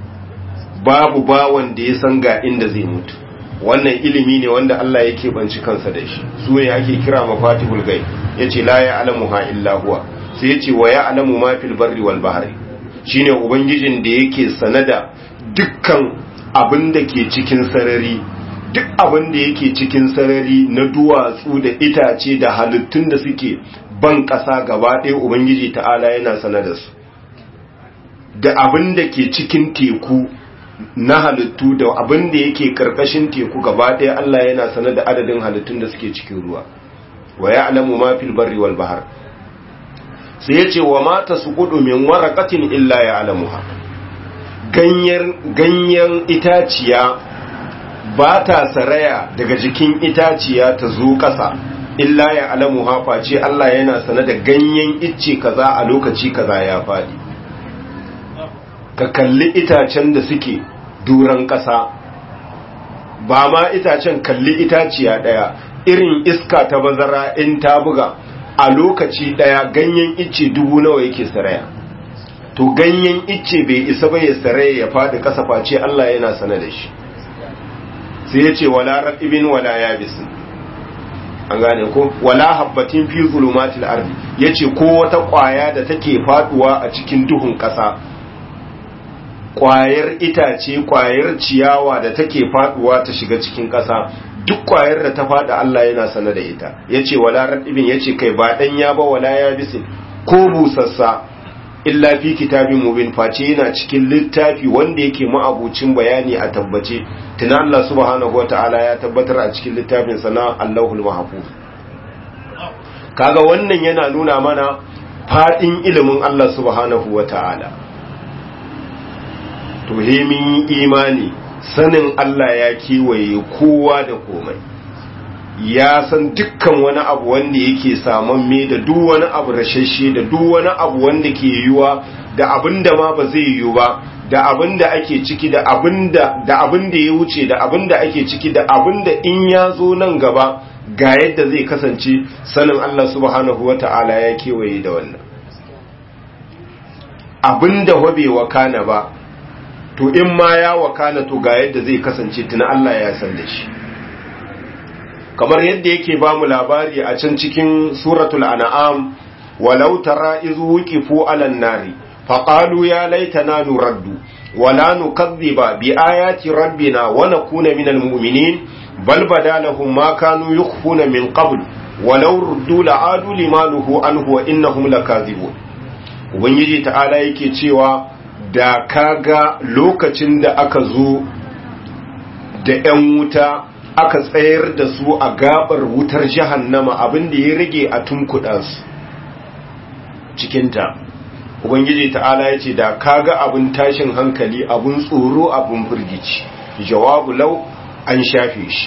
Speaker 1: babu bawan da ya san ga inda zai mutu wannan ilimi ne wanda Allah yake banci kansa da shi su ne ake kira mafatihul ghaib yace la ya'lamuha illa huwa sai yace wa ya'lamu ma fil barri wal bahri shine ubangijin da yake sanada dukkan abin da ke cikin sarari duk abin da yake cikin sarari na duwatsu da itace da halittun da suke ban ƙasa gaba ɗaya ubangiji ta'ala yana sanada su da abin da ke cikin teku na halittu da abin da yake karkashin teku gaba ɗaya Allah yana sanar da adadin halittun da suke cikin ruwa wa ya'lamu ma fil barri wal bahr sai yace wa ma tasqudu min waraqatin illa ya'lamuha ganyen ganyen itaciya ba ta saraya daga jikin itaciya ta zo ƙasa illa ya'lamuha face Allah yana sanar da ganyen icce kaza a lokaci kaza ya faɗi ka kalli itacen da suke duran ƙasa ba ma itacen kalli itaciya ɗaya irin iska ta bazara in ta buga a lokaci ɗaya ganyen icce dubu nawa yake saraya to ganyen icce bai isa ba ya saraya ya faɗi ƙasa face Allah yana sana da shi sai ya ce wala raɗibin wala yabisin an gane ko wala habbatin fi zulumatil ardi yace ko wata ƙwaya da take faduwa a cikin duhun ƙasa kwayar itace kwayar ciyawa da take faduwa ta shiga cikin ƙasa duk kwayar da ta fada Allah yana sana da ita yace wala radibin yace kai ba dan ya ba wala ya bisin ko busassa illa fi kitabin mubin face yana cikin littafi wanda yake ma'abucin bayani a tabbace tuna Allah subhanahu wataala ya tabbatar a cikin littafin sana Allahul mahfuz kaga wannan yana nuna mana fadin ilimin Allah subhanahu wataala to he mun yi imani sanin Allah ya kewaye kowa da komai ya san dukkan wani abu wanda yake saman me da duk wani abu rashashe da duk wani abu wanda ke yiwuwa da abin da ma ba zai yiwu ba da abin da ake ciki da abin da da abin da ya wuce da abin da ake ciki da abin da in ya zo nan gaba ga yadda zai kasance sanin Allah subhanahu wata'ala ya kewaye da wannan abin da wabe wakana ba to in ma ya wakana to ga yadda zai kasance tuna Allah ya san da shi kamar yadda yake ba mu labari a can cikin suratul an'am walau tara iz wuqifu alan nari faqalu ya laitana nuraddu wala nukadhiba bi ayati rabbina wa nakuna minal mu'minin bal badalahum ma kanu yukhfuna min qabl walau ruddu la'adu limanuhu anhu wa innahum lakazibun ubangiji ta'ala yake cewa da kaga lokacin da aka zo da 'yan wuta aka tsayar da su a gabar wutar jahannama abin da ya rage a tunkuɗa su cikinta ubangiji ta'ala ya ce da kaga abin tashin hankali abin tsoro abin firgici jawabu lau an shafe shi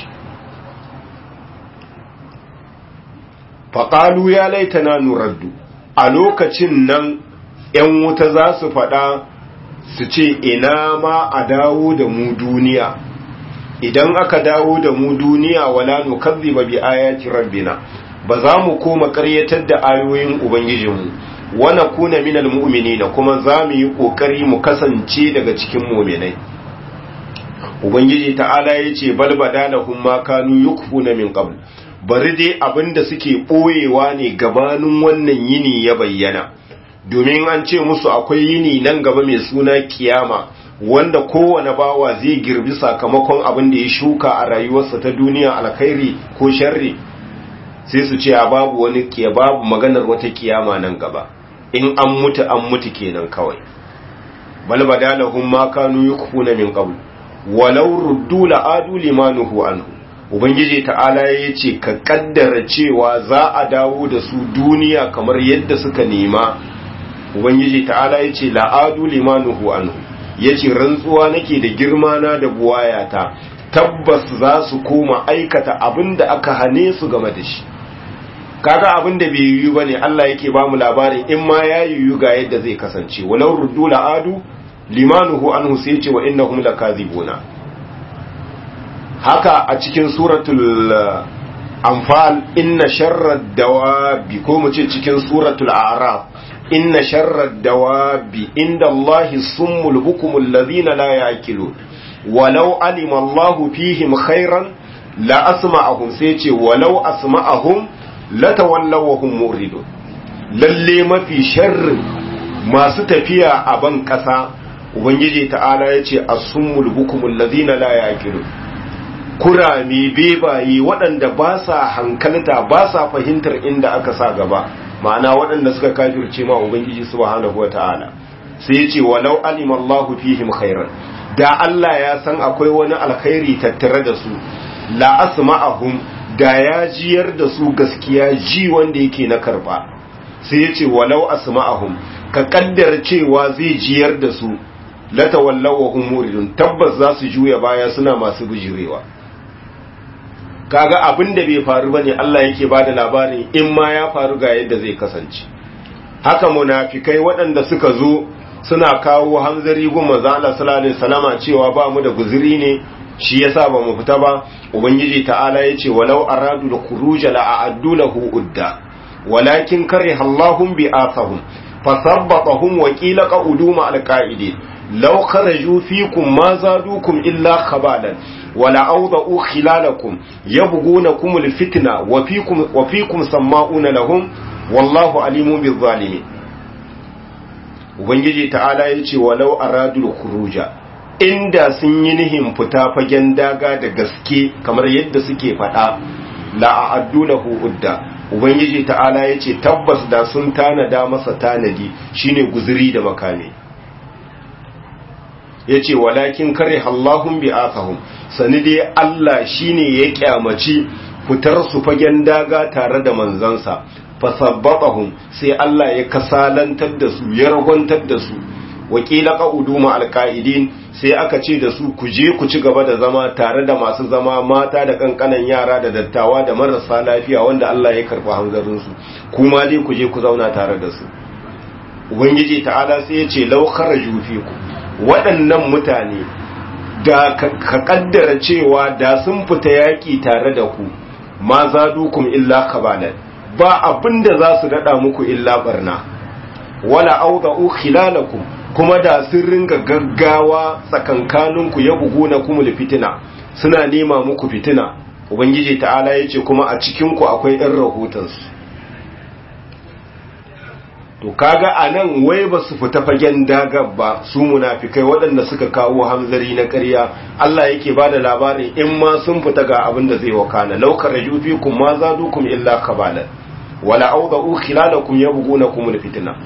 Speaker 1: faƙalu ya laitana nuraddu a lokacin nan 'yan wuta za su faɗa su ce ina ma a dawo da mu duniya idan aka dawo da mu duniya wala nukazziba bi ayati rabbina ba za mu koma ƙaryatar da ayoyin ubangijinmu wa nakuna minal mu'minina kuma za mu yi kokari mu kasance daga cikin mu'minai ubangiji ta'ala yace bal badalahum ma kanu yukfuna min qabl bari dai abinda suke boyewa ne gabanin wannan yini ya bayyana domin an ce musu akwai yini nan gaba mai suna kiyama wanda kowane bawa zai girbi sakamakon abin da ya shuka a rayuwarsa ta duniya alkhairi ko sharri sai su ce a babu wani kiya babu maganar wata kiyama nan gaba in an mutu an mutu kenan kawai bal badalahum ma kanu yukfuna min qabl walau ruddu la'adu limanuhu anhu ubangiji ta'ala yace ka kaddara cewa za a dawo da su duniya kamar yadda suka nema ubangiji ta'ala yace la'adu limanuhu anhu yace rantsuwa nake da girma na da buwayata tabbas za su koma aikata abinda aka hane su game da shi kaga abin da bai yiwu bane Allah yake ba mu labarin in ma ya yiwu ga yadda zai kasance walau ruddu la'adu limanuhu anhu sai ce wa innahum lakazibuna haka a cikin suratul anfal inna sharrad dawabi ko mu ce cikin suratul a'raf inna sharrad dawabi inda Allahi summul bukumul ladina la ya'qilun walau alima Allahu fihim khairan la asma'ahum sai ce walau asma'ahum latawallaw wa hum muridun lalle mafi sharrin masu tafiya a ban kasa ubangiji ta'ala yace as-summul bukumul ladina la ya'qilun kurami bebaye waɗanda ba sa hankalta ba sa fahimtar inda aka sa gaba ma'ana waɗanda suka kafirce ma ubangiji subhanahu wata'ala sai yace walau alima Allahu fihim khairan da Allah ya san akwai wani alkhairi tattare da su la asma'ahum da ya jiyar da su gaskiya ji wanda yake na karba sai ya ce walau asma'ahum ka kaddar cewa zai jiyar da su latawallaw wa hum muridun tabbas za su juya baya suna masu bijirewa kaga abin da bai faru bane Allah yake bada labarin in ma ya faru ga yadda zai kasance haka munafikai waɗanda suka zo suna kawo hanzari gun manzo Allah sallallahu alaihi wasallama cewa ba mu da guzuri ne shi yasa ba mu fita ba ubangiji ta'ala yace walau aradu da khuruja la a'addu lahu udda walakin kariha Allahum bi athahum fasabbatahum wa qila qa'udu ma alqa'idin law kharaju fikum ma zadukum illa khabalan wala awda'u khilalakum yabghunakum alfitna wa fikum wa fikum sama'una lahum wallahu alimun bil zalimin ubangiji ta'ala yace walau aradu khuruja inda sun yi nihin fita fagen daga da gaske kamar yadda suke faɗa la'addu lahu udda ubangiji ta'ala ya ce tabbas da sun tanada masa tanadi shine guzuri da makami ya ce walakin kare Allahun bi asahun sani dai Allah shine ya kyamaci fitar su fagen daga tare da manzansa fasabbatahum sai Allah ya kasalantar da su ya ragontar da su wakila qa'udu ma alqa'idin sai aka ce da su ku je ku ci gaba da zama tare da masu zama mata da kankanan yara da dattawa da marasa lafiya wanda Allah ya karba hanzarin su kuma dai ku je ku zauna tare da su ubangiji ta'ala sai ya ce law kharaju fiku waɗannan mutane da ka kaddara cewa da sun fita yaki tare da ku ma zadukum illa kabalan ba abinda za su dada muku illa barna wala awda'u khilalakum kuma da sun ringa gaggawa tsakankaninku ya bugu na kuma fitina suna nema muku fitina ubangiji ta'ala ya ce kuma a cikinku akwai ɗan rahotonsu to kaga a nan wai ba su fita fagen dagar ba su munafikai waɗanda suka kawo hamzari na ƙarya Allah yake ba da labarin in ma sun fita ga abin da zai wakana laukar rajufikum ma zadukum illa kabalan wala awda'u khilalakum yabghunakum alfitna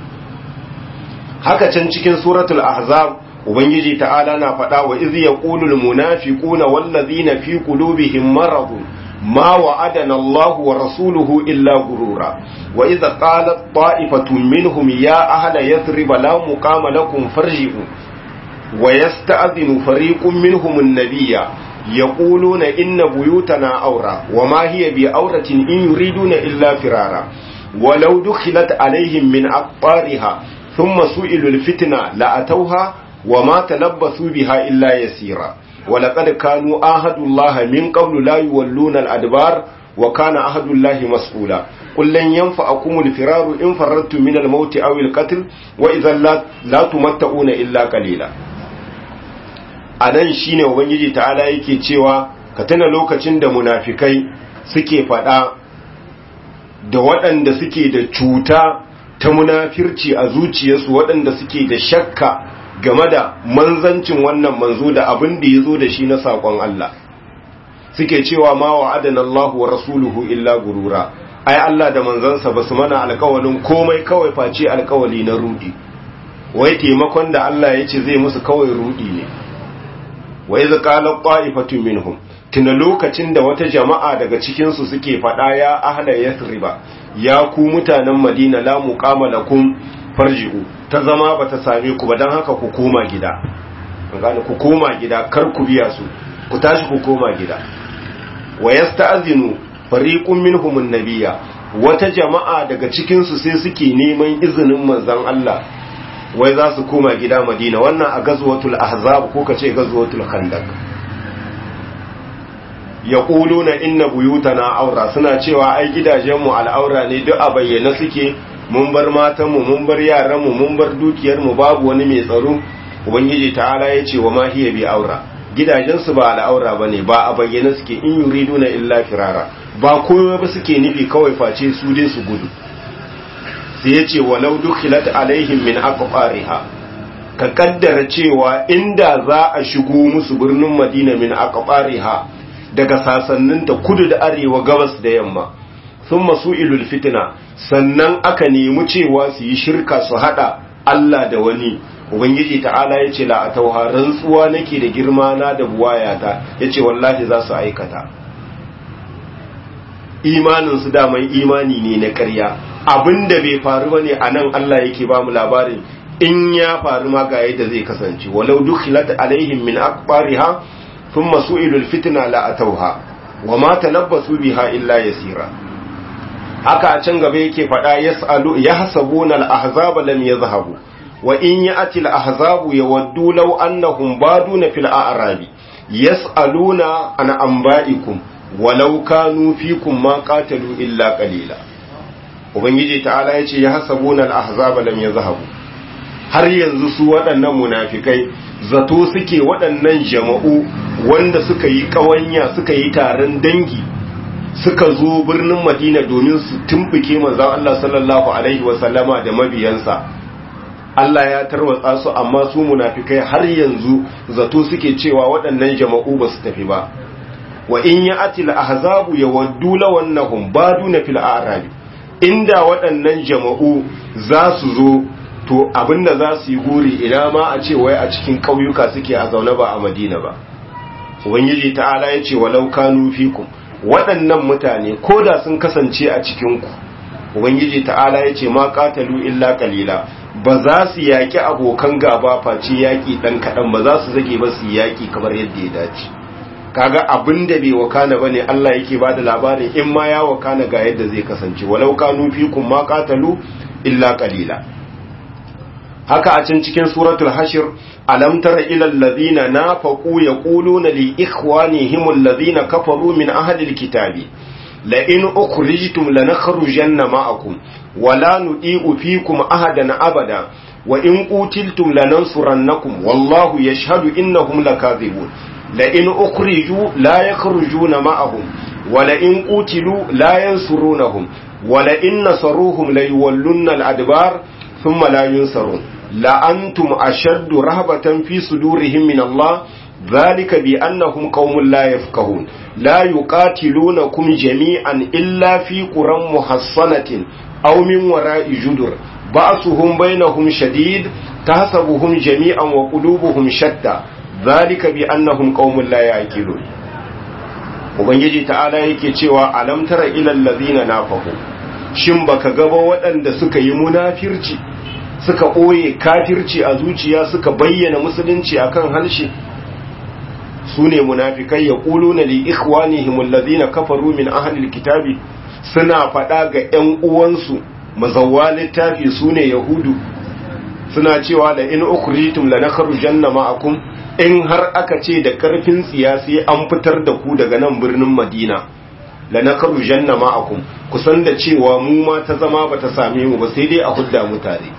Speaker 1: haka can cikin suratul ahzab ubangiji ta'ala na faɗa wa iz yaqulul munafiquna wallazina fi qulubihim maradun ma wa'adana Allahu wa rasuluhu illa gurura wa idza qalat ta'ifatun minhum ya ahla yathrib la muqama lakum farji'u wa yasta'dhinu fariqun minhum an-nabiyya يقولون إن بيوتنا أورا وما هي بأورة إن يريدون إلا فرارا ولو دخلت عليهم من أقطارها ثم سئلوا الفتنة لأتوها وما تلبثوا بها إلا يسيرا ولقد كانوا عاهدوا الله من قبل لا يولون الأدبار وكان عهد الله مسؤولا قل لن ينفعكم الفرار إن فررتم من الموت أو القتل وإذا لا, لا تمتعون إلا قليلا anan shine ubangiji ta'ala yake cewa ka tana lokacin da munafikai suke fada da waɗanda suke da cuta ta munafirci a zuciyarsu waɗanda suke da shakka game da manzancin wannan manzo da abin da ya zo da shi na saƙon Allah suke cewa ma wa adana Allah wa rasuluhu illa gurura ai Allah da manzansa ba su mana alkawalin komai kawai face alkawali na rudi wai taimakon da Allah ya ce zai musu kawai rudi ne wai zaqala qa'ifatu minhum tuna lokacin da wata jama'a daga cikin su suke fada ya ahla yathriba ya ku mutanen Madina la muqama lakum farji'u ta zama bata same ku ba dan haka ku koma gida gane ku koma gida kar ku biya su ku tashi ku koma gida wa yasta'zinu fariqun minhum an-nabiyya wata jama'a daga cikin su sai suke neman izinin manzon Allah wai za su koma gida Madina wannan a gazwatul ahzab ko kace gazwatul khandaq yaquluna inna buyutana aura suna cewa ai gidajen mu al'aura ne duk a bayyana suke mun bar matan mu mun bar yaran mu mun bar dukiyar mu babu wani mai tsaro ubangiji ta'ala yace wa ma hiya bi aura gidajensu ba al'aura ba ne ba a bayyana suke in yuridu na illa firara ba komai ba suke nufi kawai face su dai su gudu sai ya ce walau dukhilat alaihim min aqfariha ka kaddara cewa inda za a shigo musu birnin madina min aqfariha daga sasanninta kudu da arewa gabas da yamma thumma su'ilul fitna sannan aka nemi cewa su yi shirka su hada Allah da wani ubangiji ta'ala ya ce la'atauha rantsuwa nake da girma na da buwayata ya ce wallahi za su aikata imaninsu daman imani ne na ƙarya abinda bai faru ba ne a nan Allah yake ba mu labarin in ya faru ma ga yadda zai kasance walau dukhilat alaihim min aqbariha thumma su'ilul fitna la'atauha wa ma talabbasu biha illa yasira haka a can gaba yake faɗa yas'alu yahsabuna al-ahzaba lam yadhhabu wa in ya'ti al-ahzabu yawaddu law annahum baduna fil a'rabi yas'aluna an anba'ikum walau kanu fikum ma qatalu illa qalila ubangiji ta'ala yace yahsabuna al-ahzaba lam yadhhabu har yanzu su waɗannan munafikai zato suke waɗannan jama'u wanda suka yi ƙawanya suka yi taron dangi suka zo birnin madina domin su tumbuke manzon Allah sallallahu alaihi wasallama da mabiyansa Allah ya tarwatsa su amma su munafikai har yanzu zato suke cewa waɗannan jama'u ba su tafi ba wa in ya atil ahzabu yawaddu lawannahum baduna fil a'rabi inda waɗannan jama'u za su zo to abinda za su yi guri ina ma a ce wai a cikin ƙauyuka suke a zaune ba a madina ba ubangiji ta'ala ya ce walau kanu fikum waɗannan mutane ko da sun kasance a cikinku ubangiji ta'ala ya ce ma ƙatalu illa kalila ba za su yaƙi abokan gaba face yaƙi ɗan kaɗan ba za su zage ba su yaƙi kamar yadda ya dace kaga abin da bai wakana ba ne Allah yake ba da labarin in ma ya wakana ga yadda zai kasance walau kanu fikum ma ƙatalu illa kalila haka a can cikin suratul hashir alam tara ila alladhina nafaqu yaquluna li ikhwanihim alladhina kafaru min ahli alkitabi la in ukhrijtum lanakhrujanna ma'akum wa la nudi'u fikum ahadan abada wa in qutiltum lanansurannakum wallahu yashhadu innahum lakadhibun la in ukhriju la yakhrujuna ma'ahum wa la in qutilu la yansurunahum wa la in nasaruhum la yuwallunna al-adbar thumma la yunsarun لأنتم أشد رهبة في صدورهم من الله ذلك بأنهم قوم لا يفقهون لا يقاتلونكم جميعا إلا في قرى محصنة أو من وراء جدر بأسهم بينهم شديد تحسبهم جميعا وقلوبهم شتى ذلك بأنهم قوم لا يعقلون Ubangiji ta'ala yake cewa alam tara ilal ladina nafaqu shin baka gaba waɗanda suka yi munafirci suka ɓoye kafirci a zuciya suka bayyana musulunci akan harshe su ne munafikai ya ƙulu na li'ikhwanihim allazina kafaru min ahlil kitabi suna faɗa ga ‘yan uwansu mazawwa littafi su ne yahudu suna cewa da in ukhrijtum lanakhrujanna ma'akum in har aka ce da karfin tsiya sai an fitar da ku daga nan birnin madina la nakaru janna ma'akum kusan da cewa mu ma ta zama bata same mu ba sai dai a hudda mu tare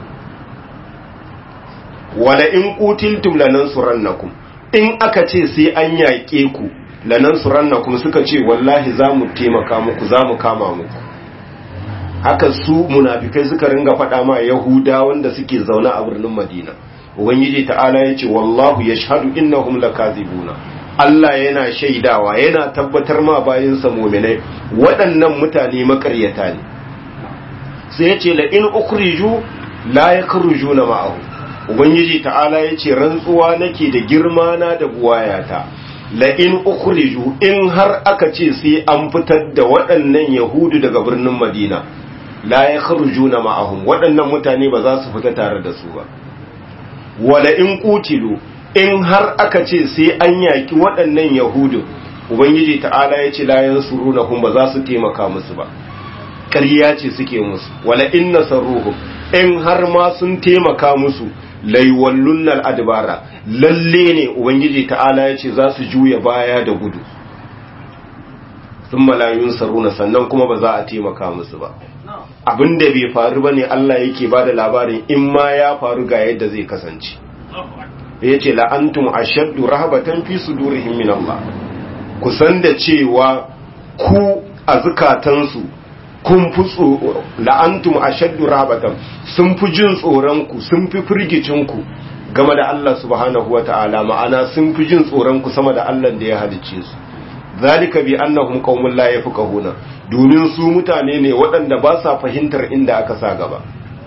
Speaker 1: wala in qutiltum lanansurannakum in aka ce sai an yaƙe ku lanansurannakum suka ce wallahi za mu taimaka muku za mu kama muku haka su munafikai suka ringa faɗa ma yahuda wanda suke zaune a birnin madina ubangiji ta'ala ya ce wallahu yashhadu innahum lakazibuna Allah yana shaidawa yana tabbatar ma bayinsa muminai waɗannan mutane makaryata ne sai ya ce la in ukhriju la yakhrujuna ma'ahu ubangiji ta'ala ya ce rantsuwa nake da girma na da buwayata la in ukhriju in har aka ce sai an fitar da waɗannan yahudu daga birnin madina la yakhrujuna ma'ahum waɗannan mutane ba za su fita tare da su ba wala in qutilu in har aka ce sai an yaki waɗannan yahudu ubangiji ta'ala ya ce la yansurunahum ba za su taimaka musu ba ƙarya ce suke musu wala in nasaruhum in har ma sun taimaka musu laiwallunnal adbara lalle ne ubangiji ta'ala ya ce za su juya baya da gudu sun malayun saruna sannan kuma ba za a taimaka musu ba abin da bai faru ba ne Allah yake ba da labarin in ma ya faru ga yadda zai kasance ya ce la'antum ashaddu rahabatan fi sudurihim min Allah ku san da cewa ku a zukatansu kun fi la'antum ashaddu rahabatan sun fi jin tsoron ku sun fi firgicin ku game da Allah subhanahu wata'ala ma'ana sun fi jin tsoron ku sama da Allah da ya halicce su zalika bi annahum qaumun la yafqahuna domin su mutane ne waɗanda ba sa fahimtar inda aka sa gaba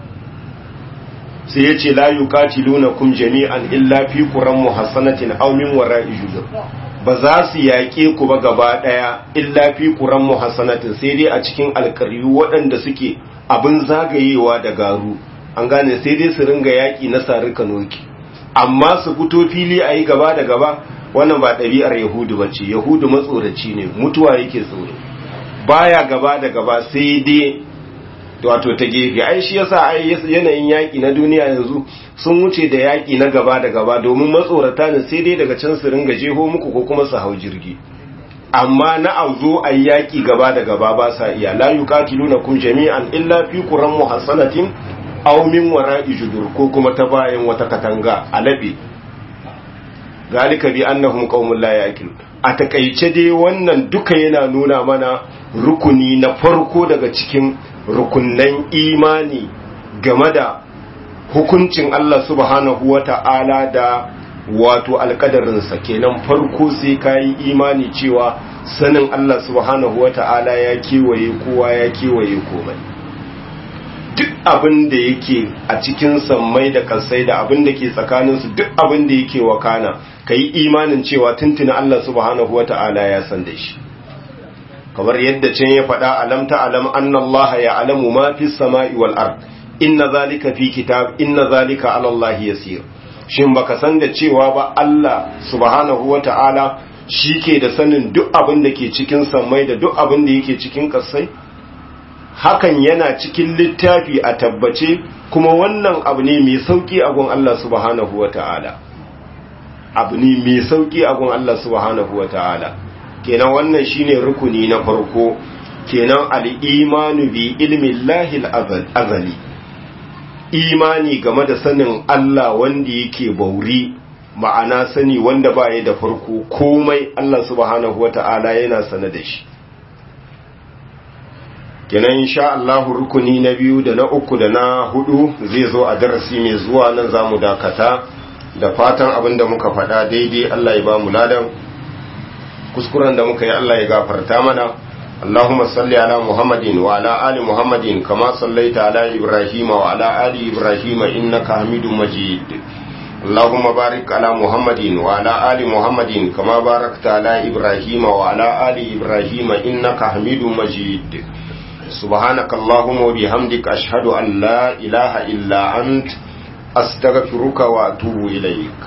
Speaker 1: sai yace la yuqatilunakum jami'an illa fi quran muhassanatin aw min wara'i judur ba za su yaƙe ku ba gaba ɗaya illa fi quran muhassanatin sai dai a cikin alƙaryu waɗanda suke abin zagayewa da garu an gane sai dai su ringa yaƙi na sarika noki amma su fito fili a yi gaba da gaba wannan ba ɗabi'ar yahudu ba ce yahudu matsoraci ne mutuwa yake tsoro baya gaba da gaba sai dai wato ta gefe ai shi yasa ai yanayin yaƙi na duniya yanzu sun wuce da yaƙi na gaba da gaba domin matsorata ne sai dai daga can su ringa jeho muku ko kuma su hau jirgi amma na auzo a yaƙi gaba da gaba ba sa iya la yuqatilunakum jami'an illa fi quran muhassanatin aw min wara'i judur ko kuma ta bayan wata katanga alabe galika bi annahum qaumun la yaqilun a takaice dai wannan duka yana nuna mana rukuni na farko daga cikin rukunnan imani game da hukuncin Allah subhanahu wata'ala da wato alkadarinsa kenan farko sai kayi imani cewa sanin Allah subhanahu wata'ala ya kewaye kowa ya kewaye komai duk abin da yake a cikin sammai da kasai da abin da ke tsakaninsu duk abin da yake wakana ka yi imanin cewa tuntuna Allah subhanahu wa ta'ala ya san da shi kamar yadda can ya faɗa alam ta alam annallaha ya alamu ma fi sama'i wal ard inna zalika fi kitab inna zalika ala Allah yasir shin baka san da cewa ba Allah subhanahu wa ta'ala shi ke da sanin duk abin da ke cikin sammai da duk abin da yake cikin kasai hakan yana cikin littafi a tabbace kuma wannan abu ne mai sauki a gun Allah subhanahu wa ta'ala abu ne mai sauki a gun Allah subhanahu wa ta'ala kenan wannan shine rukuni na farko kenan al'imanu bi ilmin lahil azali imani game da sanin Allah wanda yake bauri ma'ana sani wanda ba da farko komai Allah subhanahu wa ta'ala yana sane da shi kenan insha Allah rukuni na biyu da na uku da na hudu zai zo a darasi mai zuwa nan zamu dakata da fatan abin da muka faɗa daidai Allah ya ba mu ladan kuskuren da muka yi Allah ya gafarta mana اللهم صل على محمد وعلى آل محمد كما صليت على إبراهيم وعلى آل إبراهيم إنك حميد مجيد اللهم بارك على محمد وعلى آل محمد كما باركت على إبراهيم وعلى آل إبراهيم إنك حميد مجيد سبحانك اللهم وبحمدك أشهد أن لا إله إلا أنت أستغفرك وأتوب إليك